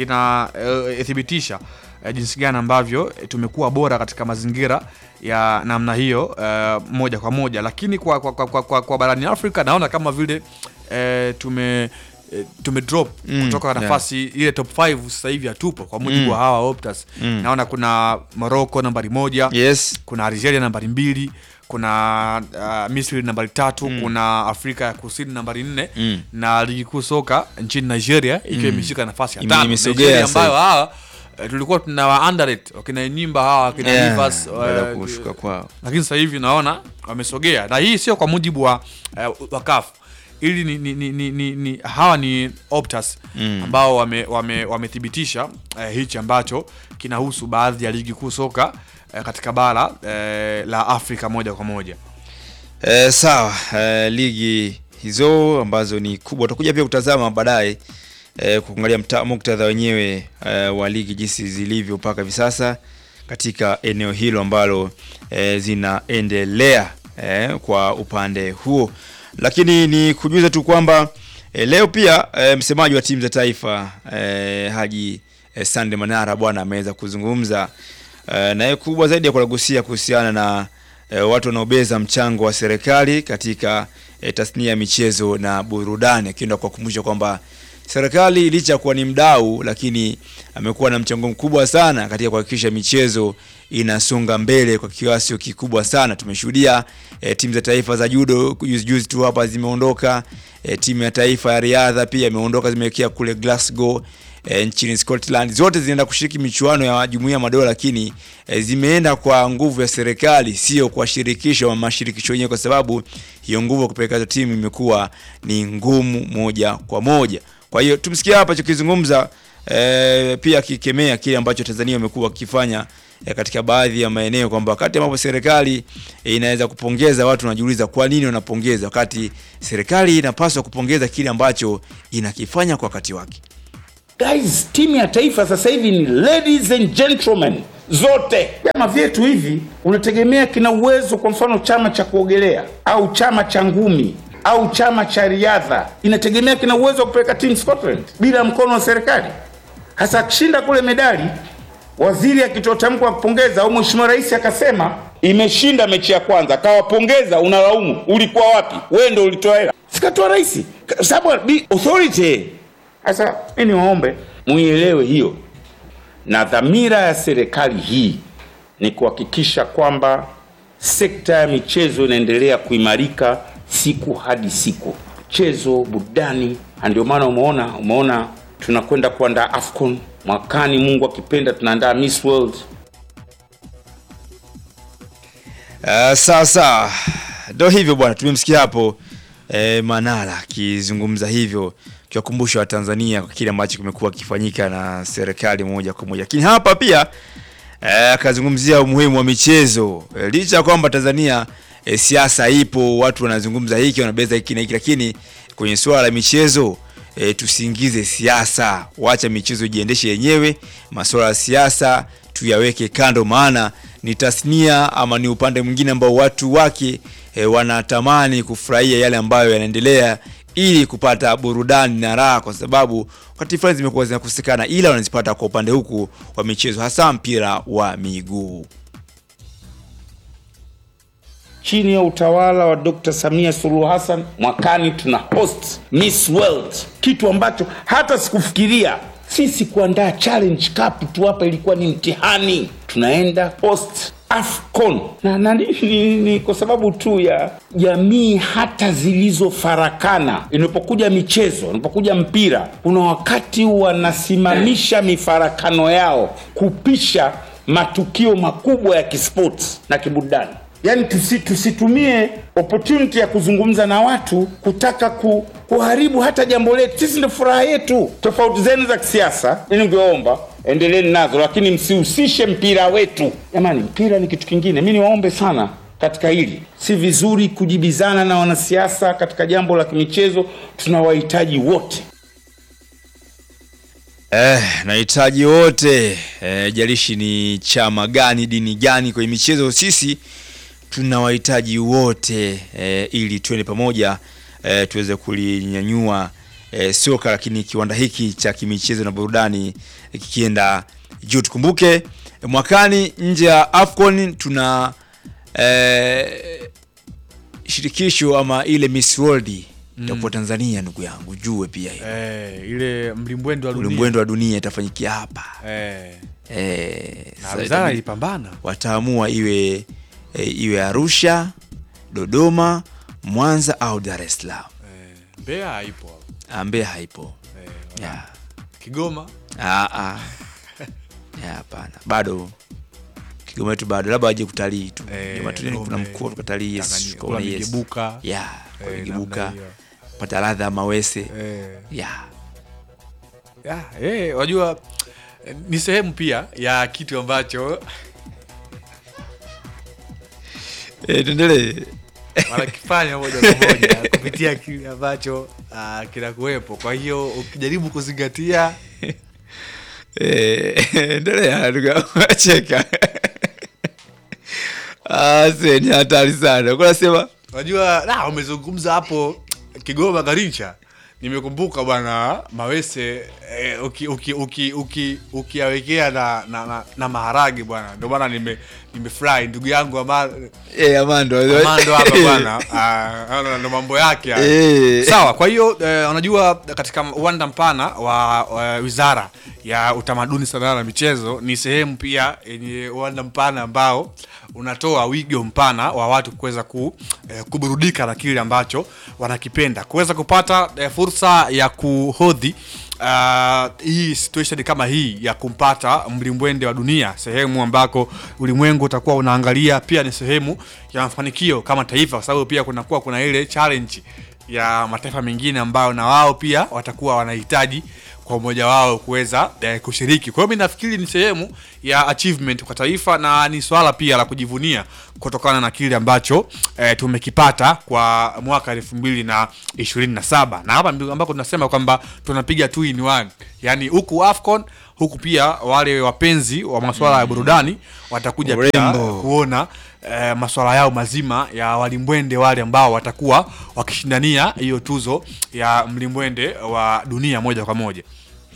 linathibitisha eh, jinsi gani ambavyo eh, tumekuwa bora katika mazingira ya namna hiyo eh, moja kwa moja, lakini kwa, kwa, kwa, kwa, kwa, kwa barani Afrika naona kama vile eh, tume eh, tume drop Mm, kutoka yeah. nafasi ile top 5 sasa hivi hatupo kwa mujibu Mm. wa hawa Optas. Mm. Naona kuna Morocco nambari moja Yes. kuna Algeria nambari mbili kuna uh, Misri nambari tatu kuna Afrika ya Kusini nambari nne Mm. na ligi kuu soka nchini Nigeria ikiwa imeshika nafasi ya Ime- tano. imesogea Nigeria sasa ambayo hawa eh, tulikuwa tuna wa underrate wakina Nyimba hawa wakina Yeah, Rivers baada ya eh, kushuka kwao. lakini sasa hivi naona wamesogea, na hii sio kwa mujibu wa uh, wa CAF ili ni, ni, ni, ni, ni, ni hawa ni Optas Mm. ambao wame- wame- wamethibitisha eh, hichi ambacho kinahusu baadhi ya ligi kuu soka eh, katika bara eh, la Afrika moja kwa moja. Eh, sawa eh, ligi hizo ambazo ni kubwa tutakuja pia kutazama baadaye eh, kuangalia mta- muktadha wenyewe eh, wa ligi jinsi zilivyo mpaka hivi sasa katika eneo hilo ambalo eh, zinaendelea eh, kwa upande huo, lakini ni kujuza tu kwamba eh, leo pia eh, msemaji wa timu za taifa eh, Haji eh, Sande Manara bwana ameweza kuzungumza eh, naye kubwa zaidi ya kulagusia kuhusiana na e, watu wanaobeza mchango wa serikali katika e, tasnia ya michezo na burudani, akienda kuwakumbusha kwamba serikali licha ya kuwa ni mdau, lakini amekuwa na mchango mkubwa sana katika kuhakikisha michezo inasonga mbele kwa kiasi kikubwa sana. Tumeshuhudia e, timu za taifa za judo juzi juzi tu hapa zimeondoka. E, timu ya taifa ya riadha pia imeondoka, zimeelekea kule Glasgow e, nchini Scotland. Zote zinaenda kushiriki michuano ya Jumuiya ya Madola, lakini e, zimeenda kwa nguvu ya serikali, sio kwa shirikisho wa mashirikisho yenyewe, kwa sababu hiyo nguvu ya kupeleka hizo timu imekuwa ni ngumu moja kwa moja. Kwa hiyo tumsikia hapa chokizungumza e, pia akikemea kile ambacho Tanzania imekuwa wakifanya eh, katika baadhi ya maeneo kwamba wakati ambapo serikali eh, inaweza kupongeza watu wanajiuliza kwa nini wanapongeza wakati serikali inapaswa kupongeza kile ambacho inakifanya kwa wakati wake. Guys, timu ya taifa sasa hivi ni ladies and gentlemen zote. Vyama vyetu hivi unategemea kina uwezo, kwa mfano chama cha kuogelea au chama cha ngumi au chama cha riadha, inategemea kina uwezo wa kupeleka timu Scotland bila mkono wa serikali. Hasa akishinda kule medali, waziri akitoa tamko la kupongeza au mheshimiwa rais akasema imeshinda mechi ya kwanza, akawapongeza, unalaumu ulikuwa wapi? Wewe ndio ulitoa hela, sikatoa rais, Kwa sababu bi- authority sasa mi niwaombe muielewe hiyo, na dhamira ya serikali hii ni kuhakikisha kwamba sekta ya michezo inaendelea kuimarika siku hadi siku, michezo, burudani. Na ndio maana umeona umeona tunakwenda kuandaa AFCON mwakani, Mungu akipenda, tunaandaa Miss World. Uh, sawa sawa, ndo hivyo bwana, tumemsikia hapo eh, Manara akizungumza hivyo, kiwakumbusha Watanzania kwa kile ambacho kimekuwa kifanyika na serikali moja kwa moja, lakini hapa pia eh, akazungumzia umuhimu wa michezo eh, licha ya kwamba Tanzania eh, siasa ipo, watu wanazungumza hiki wanabeza hiki na hiki, lakini kwenye suala la michezo e, tusiingize siasa, wacha michezo ijiendeshe yenyewe. Masuala ya siasa tuyaweke kando, maana ni tasnia ama ni upande mwingine ambao watu wake e, wanatamani kufurahia yale ambayo yanaendelea ili kupata burudani na raha, kwa sababu wakati fulani zimekuwa zinakosekana, ila wanazipata kwa upande huku wa michezo, hasa mpira wa miguu. chini ya utawala wa Dr. Samia Suluhu Hassan mwakani tuna host Miss World, kitu ambacho hata sikufikiria sisi kuandaa challenge cup tu hapa ilikuwa ni mtihani. Tunaenda host AFCON na, na ni, ni, ni kwa sababu tu ya jamii hata zilizofarakana. Inapokuja michezo, inapokuja mpira, kuna wakati wanasimamisha mifarakano yao kupisha matukio makubwa ya kisports na kiburudani. Yaani tusi, tusitumie opportunity ya kuzungumza na watu kutaka ku, kuharibu hata jambo letu. Sisi ndio furaha yetu. Tofauti zenu za kisiasa, ili ningeomba endeleeni nazo, lakini msihusishe mpira wetu. Jamani, mpira ni kitu kingine. Mi niwaombe sana katika hili, si vizuri kujibizana na wanasiasa katika jambo la kimichezo. Tunawahitaji wote. Eh, nahitaji wote eh, jalishi ni chama gani dini gani kwenye michezo, sisi tunawahitaji wote eh, ili tuende pamoja eh, tuweze kulinyanyua eh, soka, lakini kiwanda hiki cha kimichezo na burudani eh, kikienda juu. Tukumbuke eh, mwakani nje ya AFCON tuna eh, shirikisho ama ile Miss World itakuwa Tanzania, ndugu yangu, jue pia hiyo eh, ile mlimbwendo wa dunia ulimwengu wa dunia itafanyikia hapa eh, eh, na sasa wizara itabidi ilipambana wataamua iwe e, iwe Arusha, Dodoma, Mwanza au Dar es Salaam. eh, Mbeya haipo hapo. Ah, Mbeya haipo eh, ya Kigoma ah, ah. Ya, hapana bado Kigoma yetu bado, labda waje kutalii tu Eh, Kigoma tu kuna Gome, mkoa tukatalii yes, Tanganyika, tukaona kula yes. migebuka. ya kwa Eh, migebuka namna hiyo. pata ladha ya mawese eh, ya ya, eh, wajua eh, ni sehemu pia ya kitu ambacho eh, tuendelee wanakifanya moja kwa moja kupitia kile ambacho uh, kinakuwepo. Kwa hiyo ukijaribu kuzingatia Eh, endelea ndugu yangu, acheka Ah, se, ni hatari sana kunasema Unajua, na umezungumza hapo Kigoma Garincha, nimekumbuka bwana Mawese eh, uki- uki- uki- uki- ukiyawekea na, na, na, na maharage bwana, ndio maana nime nimefurahi ndugu yangu ama eh, Amando Amando hapa bwana, ah, ana- ndo mambo yake haya. Eh. Sawa, kwa hiyo eh, unajua katika uwanda mpana wa, wa wizara ya utamaduni, sanaa na michezo ni sehemu pia yenye uwanda mpana ambao unatoa wigo mpana wa watu kuweza ku, eh, kuburudika na kile ambacho wanakipenda, kuweza kupata eh, fursa ya kuhodhi uh, hii situation kama hii ya kumpata mlimbwende wa dunia, sehemu ambako ulimwengu utakuwa unaangalia, pia ni sehemu ya mafanikio kama taifa, kwa sababu pia kunakuwa kuna ile challenge ya mataifa mengine ambayo na wao pia watakuwa wanahitaji kwa kwa umoja wao kuweza eh, kushiriki. Kwa hiyo mi nafikiri ni sehemu ya achievement kwa taifa na ni swala pia la kujivunia kutokana na kile ambacho eh, tumekipata kwa mwaka elfu mbili na ishirini na saba na hapa ndio ambako tunasema kwamba tunapiga two in one, yani huku AFCON huku pia wale wapenzi wa masuala ya burudani watakuja pia Urembo. kuona eh, masuala yao mazima ya walimbwende wale ambao watakuwa wakishindania hiyo tuzo ya mlimbwende wa dunia moja kwa moja.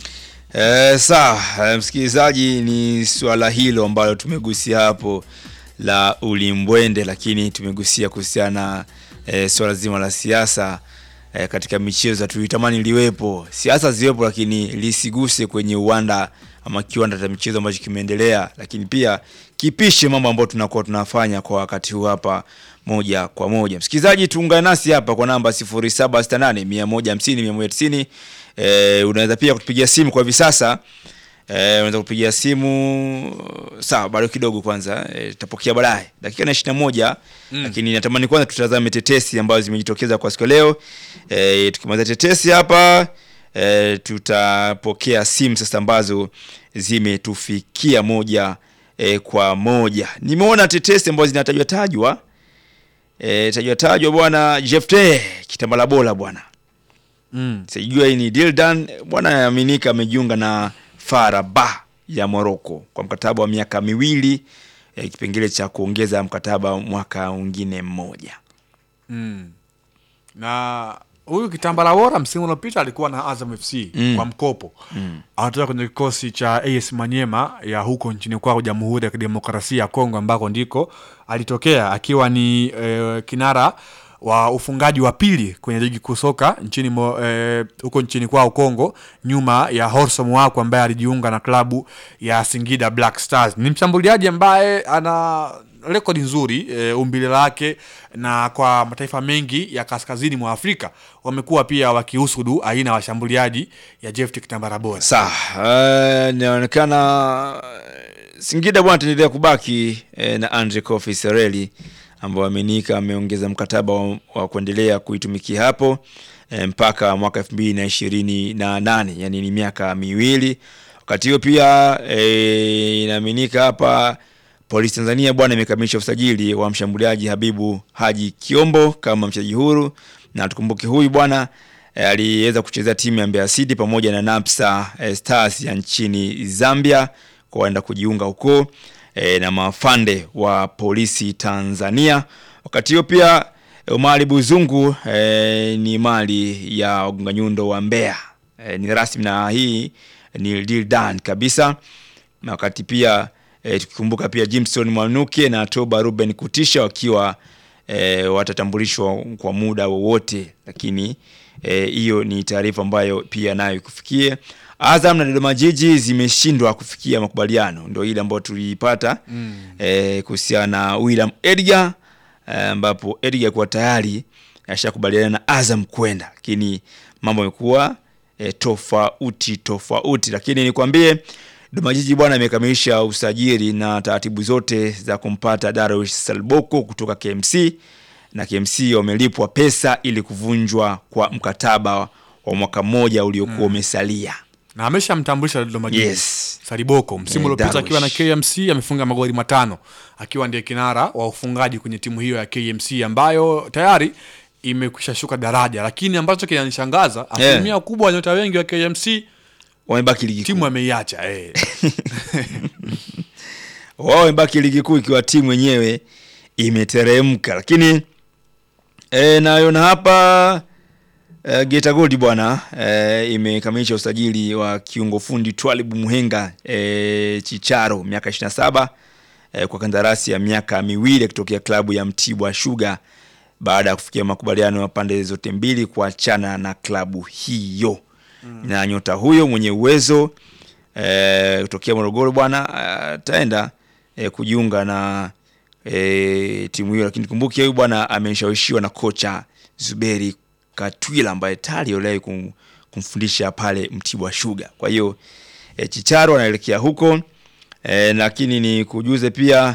Eh, sawa eh, msikilizaji, ni swala hilo ambalo tumegusia hapo la ulimbwende, lakini tumegusia kuhusiana na eh, swala zima la siasa eh, katika michezo. Tulitamani liwepo siasa ziwepo, lakini lisiguse kwenye uwanda ama kiwanda cha michezo ambacho kimeendelea, lakini pia kipishe mambo ambayo tunakuwa tunafanya kwa wakati huu hapa moja kwa moja. Msikilizaji, tuungane nasi hapa kwa namba 0768 150 190. Eh, unaweza pia kutupigia simu kwa hivi sasa eh, unaweza kupigia simu sawa, bado kidogo kwanza eh, tutapokea baadaye dakika na ishirini na moja lakini natamani kwanza tutazame tetesi ambazo zimejitokeza kwa siku ya leo. Eh, tukimaliza tetesi hapa eh, tutapokea simu sasa ambazo zimetufikia moja eh, kwa moja. Nimeona tetesi ambazo zinatajwa tajwa eh, tajwa tajwa bwana Jefte Kitambala Bola bwana Mm. sijua hii ni deal done bwana. Aminika amejiunga na Faraba ya Morocco kwa mkataba wa miaka miwili eh, kipengele cha kuongeza mkataba mwaka mwingine mmoja. Mm. Na huyu Kitambala Bora msimu uliopita alikuwa na Azam FC Mm. kwa mkopo mm. anatoka kwenye kikosi cha AS Manyema ya huko nchini kwao Jamhuri ya Kidemokrasia ya Kongo ambako ndiko alitokea akiwa ni eh, kinara wa ufungaji wa pili kwenye ligi kuu soka nchini mo, eh, huko nchini kwao Kongo, nyuma ya Horso Mwako ambaye alijiunga na klabu ya Singida Black Stars. Ni mshambuliaji ambaye ana rekodi nzuri e, umbile lake na kwa mataifa mengi ya kaskazini mwa Afrika wamekuwa pia wakihusudu aina ya washambuliaji ya Jephte Kitambala Bora. Sawa, eh, inaonekana eh, Singida bwana ataendelea kubaki eh, na Andre Kofi Sereli ambao Aminika ameongeza mkataba wa, wa kuendelea kuitumikia hapo eh, mpaka mwaka elfu mbili na ishirini na nane yani ni miaka miwili. Wakati huo pia eh, inaaminika hapa Polisi Tanzania bwana imekamilisha usajili wa mshambuliaji Habibu Haji Kiombo kama mchezaji huru, na tukumbuke huyu bwana eh, aliweza kuchezea timu ya Mbeya City pamoja na Napsa eh, Stars ya nchini Zambia kwa waenda kujiunga huko eh, na mafande wa Polisi Tanzania. Wakati huo pia eh, Omari Buzungu eh, ni mali ya Wagonga Nyundo wa Mbeya eh, ni rasmi na hii ni deal done kabisa na wakati pia e, tukikumbuka pia Jimson Mwanuke na Toba Ruben Kutisha wakiwa e, watatambulishwa kwa muda wowote, lakini hiyo e, ni taarifa ambayo pia nayo ikufikie. Azam na Dodoma Jiji zimeshindwa kufikia makubaliano, ndio ile ambayo tuliipata mm. e, kuhusiana na William Edgar ambapo e, Edgar kuwa tayari ashakubaliana na Azam kwenda, lakini mambo yamekuwa e, tofauti tofauti, lakini nikwambie Dodoma Jiji bwana imekamilisha usajili na taratibu zote za kumpata Darwish Salboko kutoka KMC na KMC wamelipwa pesa ili kuvunjwa kwa mkataba wa mwaka mmoja uliokuwa umesalia. Na ameshamtambulisha Dodoma Jiji Yes. Saliboko msimu Eh, uliopita Darwish. akiwa na KMC amefunga magoli matano akiwa ndiye kinara wa ufungaji kwenye timu hiyo ya KMC ambayo tayari imekwisha shuka daraja, lakini ambacho kinanishangaza asilimia kubwa ya nyota wengi wa KMC Wamebaki ligi timu kuu, ameiacha eh. wao wamebaki ligi kuu ikiwa timu yenyewe imeteremka, lakini e, nayona hapa e, Geita Gold bwana e, imekamilisha usajili wa kiungo fundi Twalib Muhenga e, Chicharo miaka 27 e, kwa kandarasi ya miaka miwili akitokea klabu ya Mtibwa Sugar baada ya kufikia makubaliano ya pande zote mbili kuachana na klabu hiyo na nyota huyo mwenye uwezo eh, kutokea Morogoro bwana ataenda eh, kujiunga na eh, timu hiyo, lakini kumbuke huyu bwana ameshawishiwa na kocha Zuberi Katwila ambaye tayari aliwahi kum, kumfundisha pale Mtibwa Sugar. Kwa hiyo eh, Chicharo anaelekea huko eh, lakini ni kujuze pia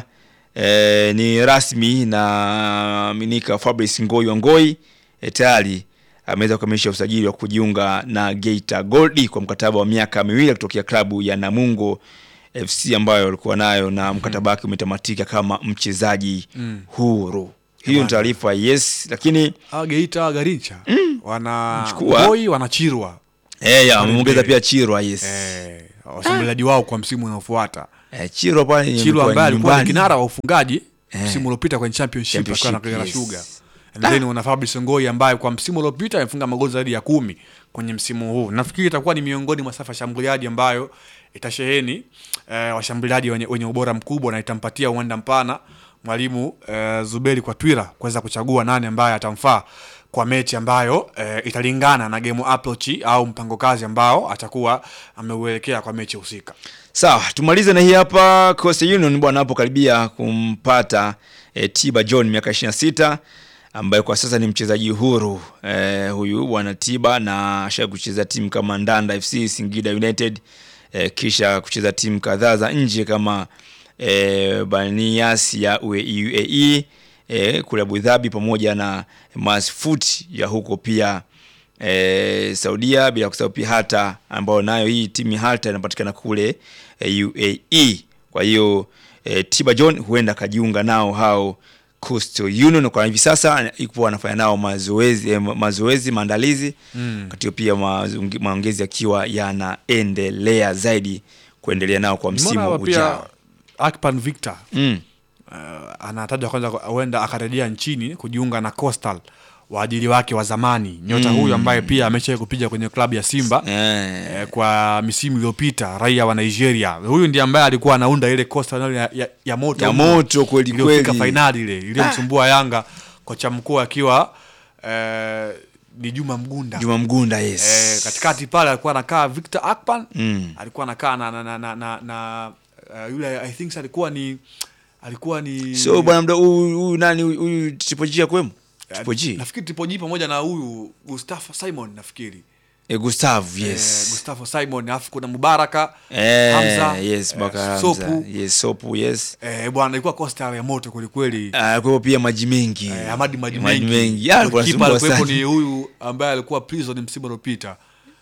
eh, ni rasmi na minika Fabrice Ngoi wa Ngoi eh, tayari ameweza kukamilisha usajili wa kujiunga na Geita Gold kwa mkataba wa miaka miwili kutokea klabu ya Namungo FC ambayo walikuwa nayo na mkataba wake umetamatika kama mchezaji huru. Hiyo ni taarifa yes, lakini Ah, Geita Garincha wana Mchukua. Boy wanachirwa eh, ya wameongeza pia Chirwa yes. eh, washambuliaji wao kwa msimu unaofuata. Eh, Chirwa pale Chilo imekuwa ambaye alikuwa ni nyumbani. kinara wa ufungaji Eh. msimu uliopita kwenye championship akiwa na Championship, Kagera yes. Sugar. And then una Fabrice Ngoi ambaye kwa msimu uliopita amefunga magoli zaidi ya kumi kwenye msimu huu. Nafikiri itakuwa ni miongoni mwa safa ya shambuliaji ambayo itasheheni eh, washambuliaji wenye, wenye ubora mkubwa na itampatia uwanda mpana mwalimu eh, Zuberi kwa Twira kuweza kuchagua nani ambaye atamfaa kwa mechi ambayo eh, italingana na game approach au mpango kazi ambao atakuwa ameuelekea kwa mechi husika. Sawa, tumalize na hii hapa. Coastal Union bwana hapo karibia kumpata e, Tiba John miaka 26 ambaye kwa sasa ni mchezaji huru e, huyu bwana Tiba na asha kucheza timu kama Ndanda FC, Singida United e, kisha kucheza timu kadhaa za nje kama e, Banias ya UAE e, kule Abu Dhabi pamoja na Masfoot ya huko pia e, Saudia bila kusahau pia hata ambayo nayo hii timu hata inapatikana kule e, UAE. Kwa hiyo e, Tiba John huenda akajiunga nao hao Coastal Union kwa hivi sasa ikuwa anafanya nao mazoezi eh, ma- mazoezi maandalizi mm. Katika pia mazungi- maongezi yakiwa yanaendelea zaidi kuendelea nao kwa Nimeona msimu hapa pia ujao Akpan Victor mm. uh, anatajwa kwanza huenda akarejea nchini kujiunga na Coastal waajili wake wa zamani nyota huyu ambaye pia amesha kupiga kwenye klabu ya Simba eh. eh, kwa misimu iliyopita raia wa Nigeria. Huyu ndiye ambaye alikuwa anaunda ile Coastal ya, ya, ya moto ya moto kweli iliyofika kweli fainali ile iliyomsumbua Yanga, kocha mkuu akiwa eh, ni Juma Mgunda Juma Mgunda yes. Eh, katikati pale alikuwa anakaa Victor Akpan Mm. alikuwa anakaa na, na, na, na, na, na uh, yule I think alikuwa ni alikuwa ni so bwana mda huyu huyu nani huyu- huyu Triple G akwemo Triple G nafikiri Triple G pamoja na huyu Gustavo Simon nafikiri eh, Gustav eh, yes Gustavo Simon alafu kuna Mubaraka eh, Hamza yes Baka eh, Hamza Sopu yes Sopu yes eh, bwana ilikuwa Costa ya moto kweli kweli Ah, kwa hiyo pia maji mengi eh, Hamadi maji Maji mengi mengi Ah, alikuwa Kipa anasumbua alikuwepo sana. ni huyu ambaye alikuwa prison msimu uliopita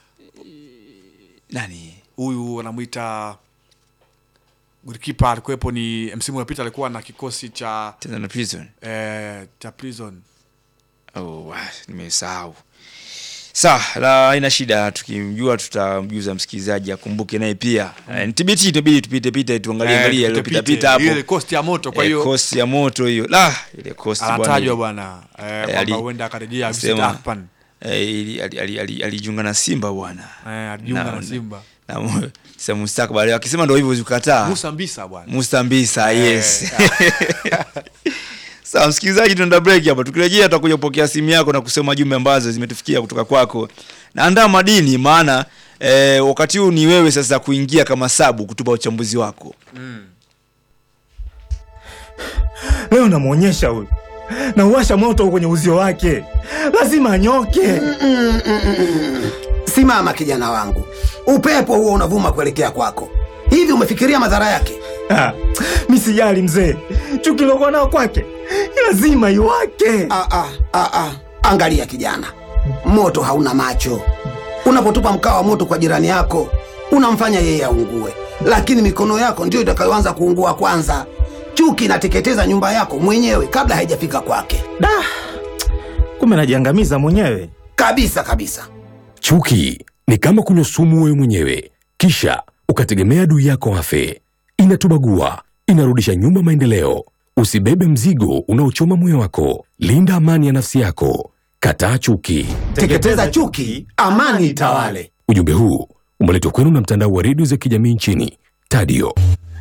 nani huyu wanamwita golikipa alikuwepo ni msimu uliopita alikuwa na kikosi cha Tanzania Prison eh, cha prison oh ah, nimesahau sawa la haina shida tukimjua tutamjuza msikilizaji akumbuke naye pia mm. ntbt inabidi tupite pite tuangalie Eh, angalie tupite iliyopita pite. pita hapo ile cost ya moto kwa Eh, hiyo kosti ya moto hiyo la ile kosti bwana anatajwa ile. bwana eh, ali- kwamba huenda akarejea sema- Victor Akpan eh, ili- ali- ali- ali- alijiunga na Simba bwana eh, alijiunga Na- na Simba na mu- sasa mustakabali akisema ndo hivyo zikataa Musa Mbisa bwana Musta Mbisa yes sawa msikilizaji tunaenda break hapa tukirejea tutakuja kupokea simu yako na kusoma jumbe ambazo zimetufikia kutoka kwako na andaa madini maana eh, wakati huu ni wewe sasa kuingia kama sabu kutupa uchambuzi wako leo namwonyesha huyu nauwasha moto kwenye uzio wake lazima anyoke Simama kijana wangu, upepo huo unavuma kuelekea kwako. Hivi umefikiria madhara yake? Ah, mi sijali mzee chuki lokuwa nao kwake lazima iwake Ah, ah, ah, ah. Angalia kijana, moto hauna macho. Unapotupa mkaa wa moto kwa jirani yako, unamfanya yeye aungue, lakini mikono yako ndiyo itakayoanza kuungua kwanza. Chuki inateketeza nyumba yako mwenyewe kabla haijafika kwake, da kumbe najiangamiza mwenyewe kabisa kabisa. Chuki ni kama kunywa sumu wewe mwenyewe, kisha ukategemea adui yako afe. Inatubagua, inarudisha nyuma maendeleo. Usibebe mzigo unaochoma moyo wako. Linda amani ya nafsi yako. Kataa chuki. Teketeza chuki, amani itawale. Ujumbe huu umeletwa kwenu na mtandao wa redio za kijamii nchini Tadio.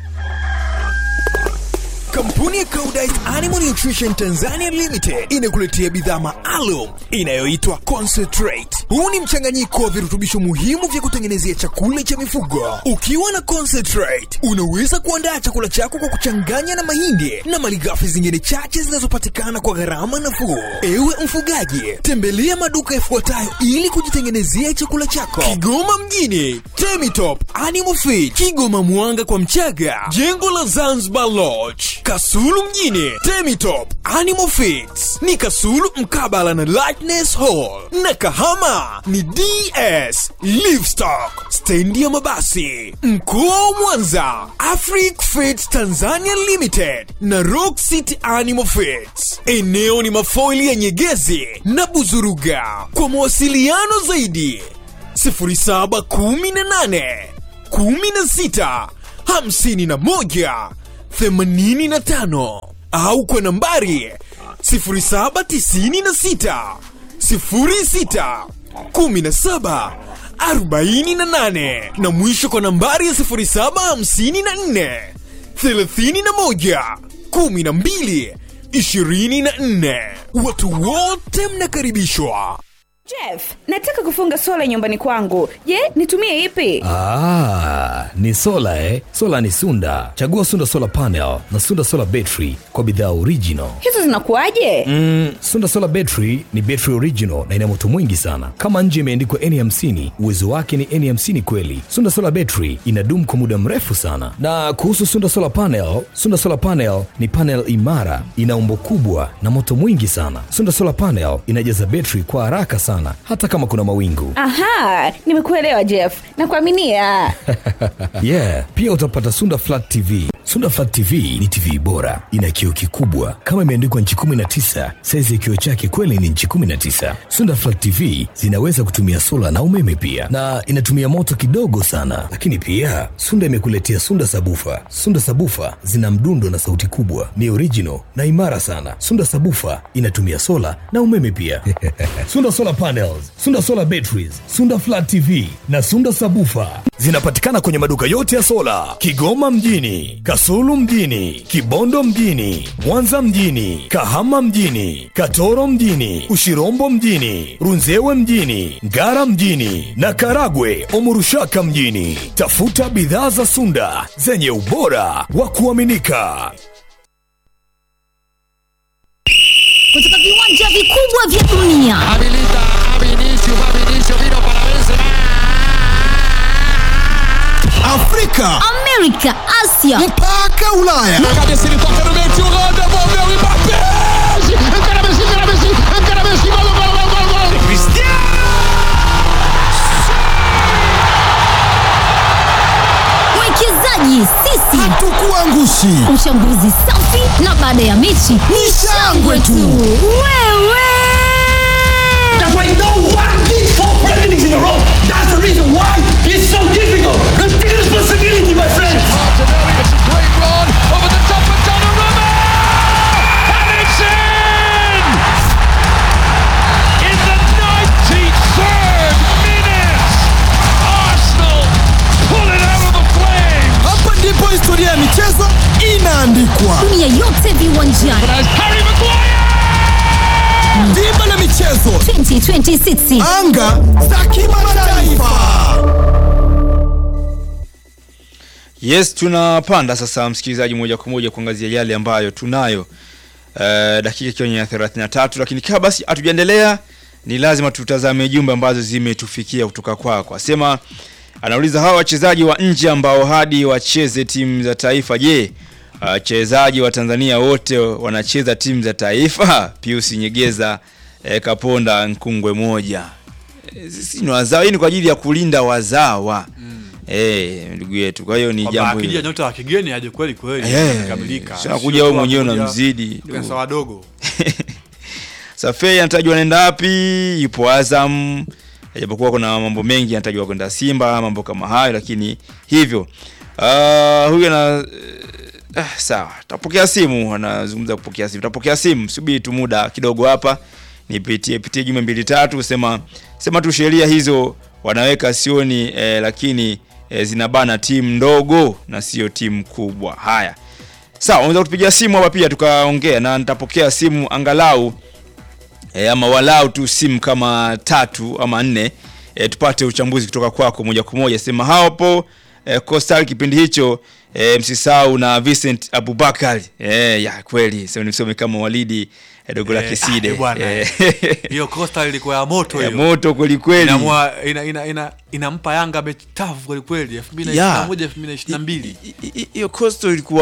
Kampuni ya Koudijt Animal Nutrition Tanzania Limited inakuletea bidhaa maalum inayoitwa Concentrate. Huu ni mchanganyiko wa virutubisho muhimu vya kutengenezea chakula cha mifugo. Ukiwa na Concentrate, unaweza kuandaa chakula chako kwa kuchanganya na mahindi na malighafi zingine chache zinazopatikana kwa gharama nafuu. Ewe mfugaji, tembelea maduka yafuatayo ili kujitengenezea chakula chako. Kigoma mjini, Temitop Animal Feed, Kigoma Mwanga kwa Mchaga, jengo la Zanzibar Lodge, Kasulu kasulu mjini temitop animal Feeds ni kasulu mkabala na lightness hall na kahama ni ds livestock stendi ya mabasi mkoa wa mwanza afric Feeds tanzania limited na rock city animal Feeds eneo ni mafoili ya nyegezi na buzuruga kwa mawasiliano zaidi 0718 16 51 85 au kwa nambari 0796 06 17 48 na mwisho kwa nambari ya 0754 31 12 24 watu wote mnakaribishwa Jeff, nataka kufunga sola nyumbani kwangu. Je, nitumie ipi? Ah, ni sola eh? Sola ni Sunda. Chagua Sunda Solar Panel na Sunda Solar Battery kwa bidhaa original. Hizo zinakuwaje? Mm, Sunda Solar Battery ni battery original na ina moto mwingi sana. Kama nje imeandikwa N50, uwezo wake ni N50 kweli. Sunda Solar Battery inadumu kwa muda mrefu sana. Na kuhusu Sunda Solar Panel, Sunda Solar Panel ni panel imara, ina umbo kubwa na moto mwingi sana. Sunda Solar Panel inajaza battery kwa haraka sana hata kama kuna mawingu. Aha, nimekuelewa Jeff. Nakuaminia. yeah, pia utapata Sunda Flat TV. Sunda Flat TV ni TV bora, ina kioo kikubwa kama imeandikwa nchi 19. Saizi ya kioo chake kweli ni nchi 19. Sunda Flat TV zinaweza kutumia sola na umeme pia, na inatumia moto kidogo sana. Lakini pia Sunda imekuletea Sunda Sabufa. Sunda Sabufa zina mdundo na sauti kubwa, ni original na imara sana. Sunda Sabufa inatumia sola na umeme pia. Sunda Solar Panels, Sunda Solar Batteries, Sunda Flat TV na Sunda Sabufa zinapatikana kwenye maduka yote ya sola Kigoma mjini, Kasulu mjini, Kibondo mjini, Mwanza mjini, Kahama mjini, Katoro mjini, Ushirombo mjini, Runzewe mjini, Ngara mjini na Karagwe Omurushaka mjini. Tafuta bidhaa za Sunda zenye ubora wa kuaminika. kutoka viwanja vikubwa vya dunia Afrika, Amerika, Asia mpaka Ulaya. mwekezaji sisi Hatukuangushi. uchambuzi safi na baada ya mechi ni shangwe tu wewe Hapa ndipo historia ya michezo inaandikwa. dunia yote viwanjani Dimba la michezo, 2026 anga za kimataifa. Yes, tunapanda sasa msikilizaji, moja kwa moja kuangazia yale ambayo tunayo uh, dakika ikiwa ni ya 33, lakini kabla basi hatujaendelea, ni lazima tutazame jumbe ambazo zimetufikia kutoka kwako. Asema anauliza hawa wachezaji wa nje ambao hadi wacheze timu za taifa, je, wachezaji wa Tanzania wote wanacheza timu za taifa? Pius Nyegeza eh, Kaponda Nkungwe moja Eh, sisi ni wazawa, hii ni kwa ajili ya kulinda wazawa eh, ndugu yetu. Kwa hiyo ni Kwamba jambo akija hilo. nyota wa kigeni aje kweli kweli Eh, amekamilika. sio Sio anakuja tu wewe mwenyewe anakuja unamzidi. pesa wadogo. Safei anatajwa anaenda wapi? Yupo Azam, japokuwa kuna mambo mengi anatajwa kwenda Simba, mambo kama hayo, lakini hivyo uh, huyu ana uh, sawa, tapokea simu, anazungumza kupokea simu, tapokea simu, subiri tu muda kidogo hapa nipitie pitie jumbe mbili tatu, sema sema tu sheria hizo wanaweka sioni eh, lakini eh, zinabana timu ndogo na sio timu kubwa. Haya, sawa, unaweza kutupigia simu hapa pia tukaongea, na nitapokea simu angalau e, ama walau tu simu kama tatu ama nne e, tupate uchambuzi kutoka kwako moja kwa moja. Sema hapo e, Coastal kipindi hicho e, msisau na Vincent Abubakar e, ya kweli sio nisome kama Walidi e, dogo la Eh, Kiside ah, bwana, Eh, Hiyo Coastal ilikuwa ya moto ya hiyo. moto kweli kweli. Inamwa- ina, ina, ina, inampa Yanga mechi tafu kweli kweli 2021 2022. I- i- hiyo Coastal ilikuwa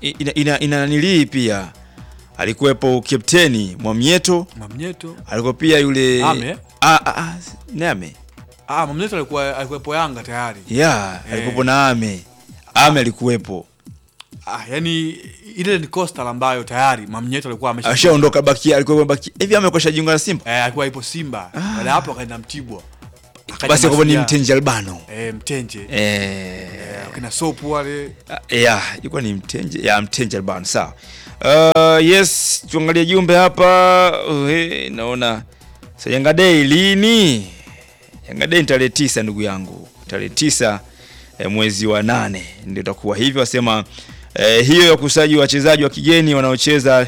ina, ina, ina nilii pia alikuwepo kapteni Mwamnyeto, Mamnyeto. alikuwa pia yule Ame? ah, ah, ah, ni Ame Ah, Mamnyeto alikuwa alikuwepo Yanga tayari. yeah, Eh. alikuwepo na Ame Ame alikuwepo Ah, yani ile ni Coastal ambayo tayari Mamnyeto alikuwa amesha ashaondoka baki alikuwa baki hivi Ame kwa jiunga na Simba Eh, alikuwa ipo Simba. Baada ya hapo akaenda Mtibwa. Akaja basi kwa ni Mashujaa. Mtenje Albano Eh, Mtenje. eh Kina Sopu wale. ya ilikuwa ni mtenje ya mtenje albano sawa uh, yes tuangalie jumbe hapa uh, eh, naona sa yanga day lini yanga day ni tarehe tisa ndugu yangu tarehe tisa eh, mwezi wa nane ndio itakuwa hivyo wasema eh, hiyo ya kusaji wachezaji wa kigeni wanaocheza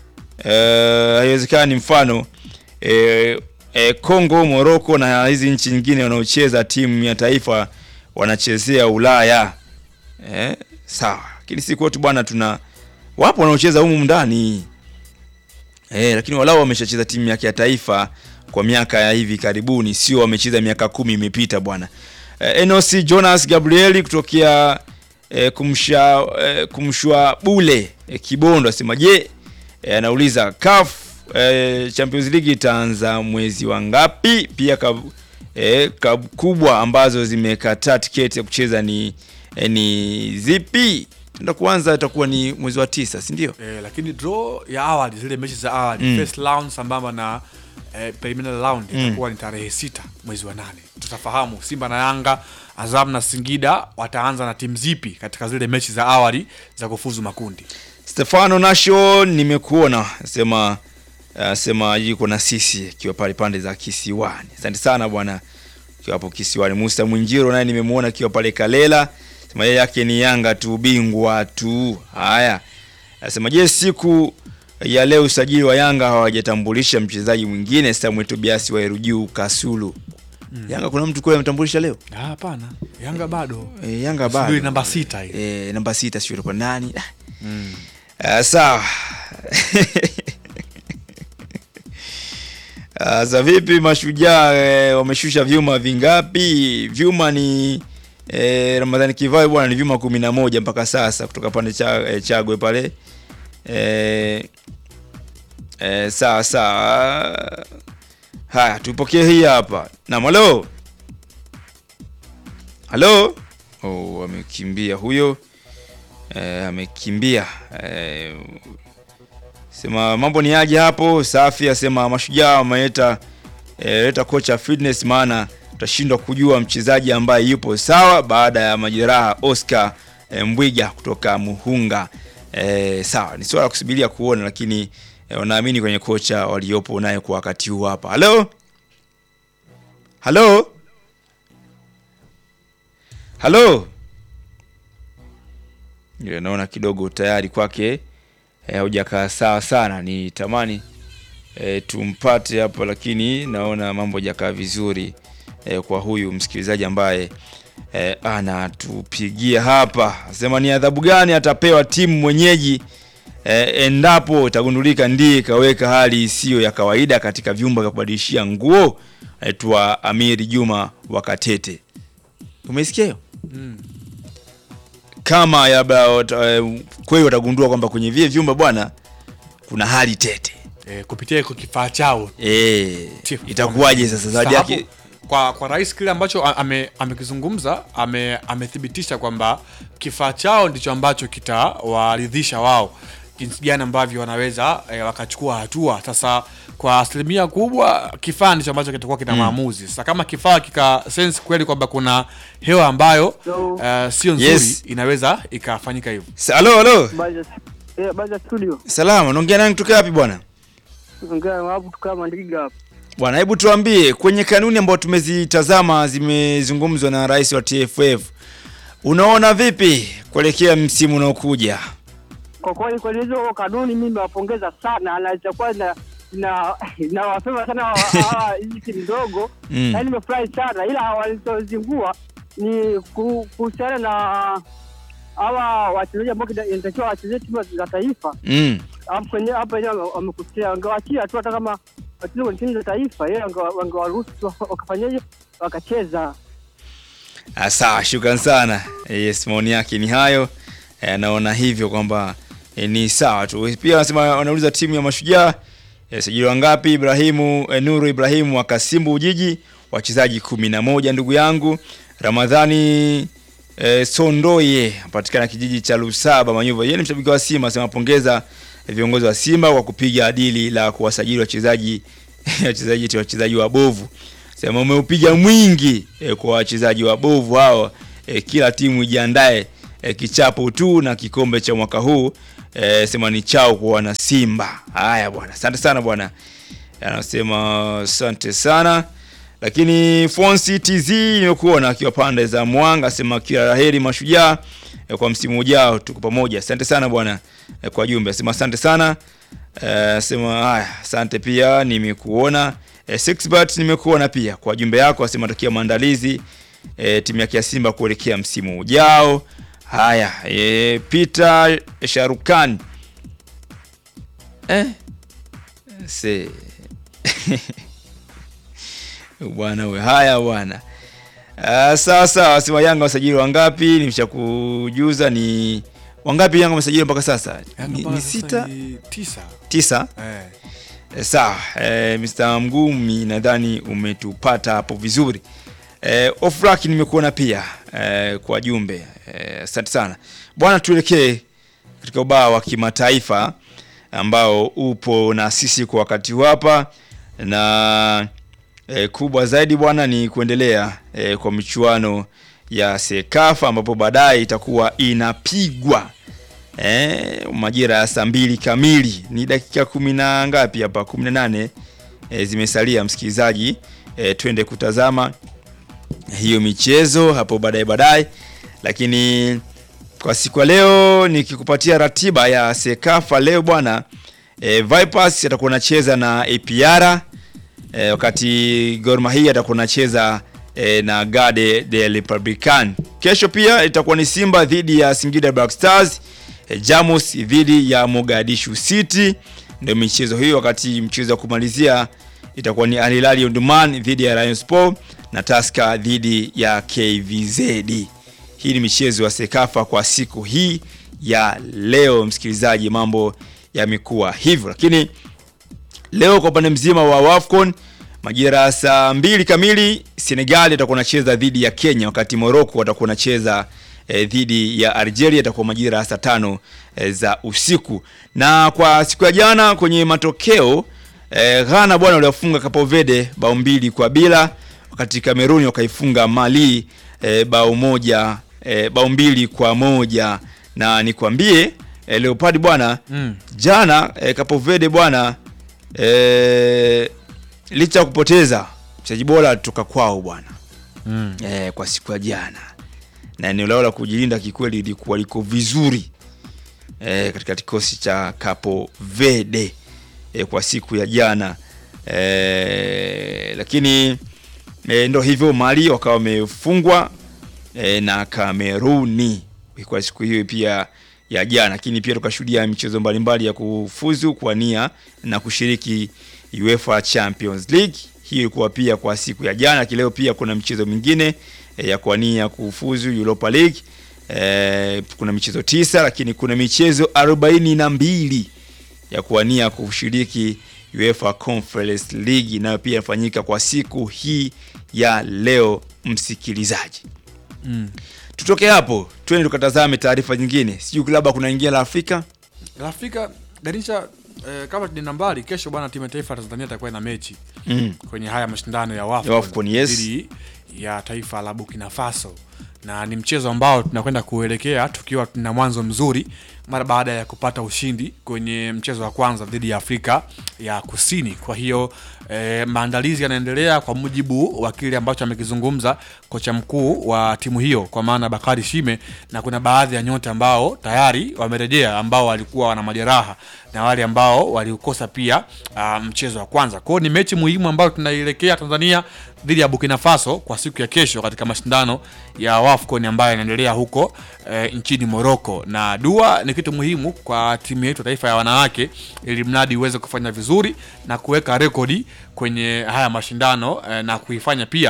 eh, haiwezekani mfano eh, eh, Kongo, Morocco na hizi nchi nyingine wanaocheza timu ya taifa wanachezea Ulaya eh, sawa, lakini si kwetu bwana, tuna wapo wanaocheza humu ndani eh, lakini walau wameshacheza timu yake ya taifa kwa miaka ya hivi karibuni, sio wamecheza miaka kumi imepita bwana. Eh, Enos Jonas Gabrieli kutokea eh, kumsha eh, kumshwa bule eh, Kibondo asema je, eh, anauliza CAF eh, Champions League itaanza mwezi wa ngapi? Pia kab, eh, kab kubwa ambazo zimekataa tiketi ya kucheza ni eh, ni zipi? Tenda kuanza itakuwa ni mwezi wa tisa, si ndio? Eh, lakini draw ya awali zile mechi za awali Mm. first round sambamba na eh, preliminary round Mm. itakuwa ni tarehe sita mwezi wa nane. Tutafahamu Simba na Yanga, Azam na Singida wataanza na timu zipi katika zile mechi za awali za kufuzu makundi. Stefano Nasho nimekuona sema uh, sema yuko na sisi akiwa pale pande za Kisiwani. Asante sana bwana akiwa hapo Kisiwani. Musa Mwinjiro naye nimemuona akiwa pale Kalela. Sema yeye yake ni Yanga tu bingwa tu. Haya. Anasema je, siku ya leo usajili wa Yanga hawajatambulisha mchezaji mwingine Samuel Tobias wa Erujuu Kasulu. Mm. Yanga kuna mtu kule ametambulisha leo? Ah, Hapana, Yanga bado. E, Yanga Subiri bado. namba sita ile. E, namba sita sio kwa nani? Ah. Mm. Uh, sawa Uh, Sasa vipi mashujaa eh, wameshusha vyuma vingapi? Vyuma ni eh, Ramadhani Kivai bwana ni vyuma kumi na moja mpaka sasa kutoka pande cha eh, Chagwe pale eh, eh, sawa sawa. Haya, tupokee hii hapa. Naam, halo. Halo. Oh, amekimbia huyo. Eh, amekimbia. Eh, sema mambo ni aje hapo? Safi asema mashujaa wameleta eh, leta kocha fitness, maana tutashindwa kujua mchezaji ambaye yupo sawa baada ya majeraha. Oscar eh, Mbwiga kutoka Muhunga. Eh, sawa, ni swala la kusubiria kuona, lakini eh, wanaamini kwenye kocha waliopo naye kwa wakati huu hapa. Halo, halo, halo. Ndio, naona kidogo tayari kwake eh, haujakaa sawa sana. Ni tamani eh, tumpate hapo, lakini naona mambo hajakaa vizuri eh, kwa huyu msikilizaji ambaye eh, anatupigia hapa, asema ni adhabu gani atapewa timu mwenyeji eh, endapo itagundulika ndiye kaweka hali isiyo ya kawaida katika vyumba vya kubadilishia nguo. Aitwa Amiri Juma Wakatete, umesikia hiyo? Mm. kama labda wata- eh, kweli watagundua kwamba kwenye vile vyumba bwana kuna hali tete Eh, kupitia iko kifaa chao eh, itakuwaje sasa zawadi Sababu, yake kwa kwa rais kile ambacho a- ame- amekizungumza ame, amethibitisha kwamba kifaa chao ndicho ambacho kitawaridhisha wao jinsi gani ambavyo wanaweza e, wakachukua hatua sasa kwa asilimia kubwa kifaa ndicho ambacho kitakuwa kina Mm. maamuzi sasa kama kifaa kika sense kweli kwamba kuna hewa ambayo uh, sio nzuri Yes. inaweza ikafanyika hivyo Sa- halo halo baza studio salama unaongea nani kutoka wapi bwana ongea hapo tukaa Mandiga hapa bwana hebu tuambie kwenye kanuni ambayo tumezitazama zimezungumzwa na rais wa TFF unaona vipi kuelekea msimu unaokuja kwa kweli kwenye hizo kanuni mimi nawapongeza sana na itakuwa na na nawasema sana hawa- hawa hizi timu ndogo Mm. yaani nimefurahi sana ila walizozingua ni ku- kuhusiana na hawa wachezaji ambao kina- inatakiwa wachezee timu za taifa mm. hapo kwenye hapo wenyewe wame- wamekusikia wangewachia tu hata kama wacheze kwenye timu za taifa yeye wange- wangewaruhusu tu wakafanyaje wakacheza Ah, sawa shukran sana yes maoni yake ni hayo eh, naona hivyo kwamba eh, ni sawa tu. Pia wanasema wanauliza timu ya Mashujaa eh, sajili wangapi? Ibrahimu eh, Nuru Ibrahimu wa Kasimbu Ujiji, wachezaji kumi na moja. Ndugu yangu Ramadhani eh, Sondoye patikana kijiji cha Lusaba Manyuva, yeye ni mshabiki wa Simba, asema pongeza viongozi wa Simba kwa kupiga dili la kuwasajili wachezaji wachezaji wachezaji wabovu. Sema umeupiga mwingi eh, kwa wachezaji wabovu hao. Eh, kila timu ijiandae eh, kichapo tu na kikombe cha mwaka huu eh, sema ni chao kwa wana Simba. Haya bwana, asante sana bwana. Anasema asante sana. Lakini Fonsi TZ nimekuona akiwa pande za Mwanga, asema kila laheri Mashujaa eh, kwa msimu ujao, tuko pamoja. Asante sana bwana eh, kwa jumbe. Asema asante sana. Eh, sema haya, asante pia nimekuona. Eh, Sixbert nimekuona pia kwa jumbe yako, asema takia maandalizi eh, timu yake ya Simba kuelekea msimu ujao. Haya, eh, Peter Sharukan eh se bwana we, haya bwana. Uh, sawa sawa, wasema Yanga wasajili wangapi? Nimeshakujuza ni wangapi Yanga wamesajili mpaka sasa? Ni, ni sita tisa. tisa. Eh. Eh, sawa eh, Mr. Mgumi nadhani umetupata hapo vizuri. Eh, Ofrak nimekuona pia eh, kwa jumbe eh, asante sana bwana. Tuelekee katika ubao wa kimataifa ambao upo na sisi kwa wakati huu hapa na eh, kubwa zaidi bwana ni kuendelea eh, kwa michuano ya Sekafa ambapo baadaye itakuwa inapigwa eh, majira ya saa mbili kamili. Ni dakika kumi na ngapi hapa? kumi na nane eh, zimesalia msikilizaji, eh, twende kutazama hiyo michezo hapo baadaye baadaye, lakini kwa siku ya leo nikikupatia ratiba ya Sekafa leo bwana e, Vipers atakuwa anacheza na APR e, wakati Gor Mahia atakuwa anacheza e, na Garde de Republican. Kesho pia itakuwa ni Simba dhidi ya Singida Black Stars, e, Jamus dhidi ya Mogadishu City, ndio michezo hiyo. Wakati mchezo wa kumalizia itakuwa ni Al Hilal Omdurman dhidi ya Rayon Sport na Tusker dhidi ya KVZ. Hii ni michezo ya Sekafa kwa siku hii ya leo, msikilizaji, mambo yamekuwa hivyo, lakini leo kwa upande mzima wa WAFCON majira ya saa mbili kamili Senegal atakuwa anacheza dhidi ya Kenya, wakati Morocco atakuwa anacheza eh, dhidi ya Algeria, itakuwa majira ya saa tano eh, za usiku. Na kwa siku ya jana kwenye matokeo eh, Ghana bwana waliwafunga Cape Verde bao mbili kwa bila, wakati Kameruni wakaifunga Mali eh, bao moja eh, bao mbili kwa moja na nikwambie eh, Leopard bwana Mm. jana eh, Cape Verde bwana eh, licha ya kupoteza mchezaji bora alitoka kwao bwana Mm. eh, kwa siku ya jana na eneo lao la kujilinda kikweli lilikuwa liko vizuri eh, katika kikosi cha Cape Verde eh, kwa siku ya jana eh, lakini eh, ndo hivyo Mali wakawa wamefungwa eh, na Kameruni kwa siku hiyo pia ya jana, lakini pia tukashuhudia michezo mbalimbali ya kufuzu kwa nia na kushiriki UEFA Champions League. Hii ilikuwa pia kwa siku ya jana. Kileo pia kuna michezo mingine eh, ya kuania kufuzu Europa League. Eh, kuna michezo tisa, lakini kuna michezo arobaini na mbili ya kuania kushiriki UEFA Conference League nayo pia inafanyika kwa siku hii ya leo, msikilizaji. Mm. Tutoke hapo twende tukatazame taarifa nyingine, sijui labda kuna ingine la Afrika. La Afrika Darisha eh, kama ni nambari kesho bwana, timu ya taifa ya Tanzania itakuwa na mechi Mm. kwenye haya mashindano ya Ya WAFCON WAFCON, yes. dhidi ya taifa la Burkina Faso, na ni mchezo ambao tunakwenda kuelekea tukiwa tuna mwanzo mzuri mara baada ya kupata ushindi kwenye mchezo wa kwanza dhidi ya Afrika ya Kusini. Kwa hiyo eh, maandalizi yanaendelea kwa mujibu wa kile ambacho amekizungumza kocha mkuu wa timu hiyo kwa maana Bakari Shime, na kuna baadhi ya nyota ambao tayari wamerejea ambao walikuwa wana majeraha na wale ambao waliukosa pia uh, mchezo wa kwanza. Kwa hiyo ni mechi muhimu ambayo tunaielekea Tanzania dhidi ya Burkina Faso kwa siku ya kesho katika mashindano ya WAFCON ambayo yanaendelea huko eh, nchini Morocco, na dua ni kitu muhimu kwa timu yetu ya taifa ya wanawake, ili mradi iweze kufanya vizuri na kuweka rekodi kwenye haya mashindano eh, na kuifanya pia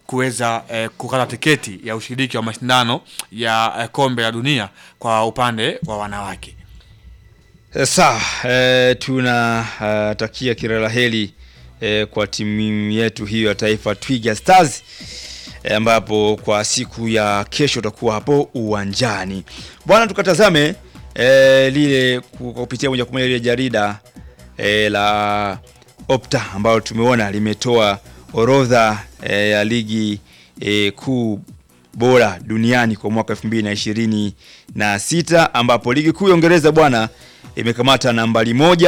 kuweza eh, kukata tiketi ya ushiriki wa mashindano ya eh, kombe la dunia kwa upande wa wanawake. Eh, Sawa, eh, tunatakia kila la heri eh, kwa timu yetu hiyo ya taifa Twiga Stars eh, ambapo kwa siku ya kesho utakuwa hapo uwanjani bwana. Tukatazame eh, lile ku- kwa kupitia moja kwa moja lile jarida eh, la Opta ambalo tumeona limetoa orodha eh, ya ligi eh, kuu bora duniani kwa mwaka 2026 ambapo ligi kuu ya Uingereza bwana imekamata nambari moja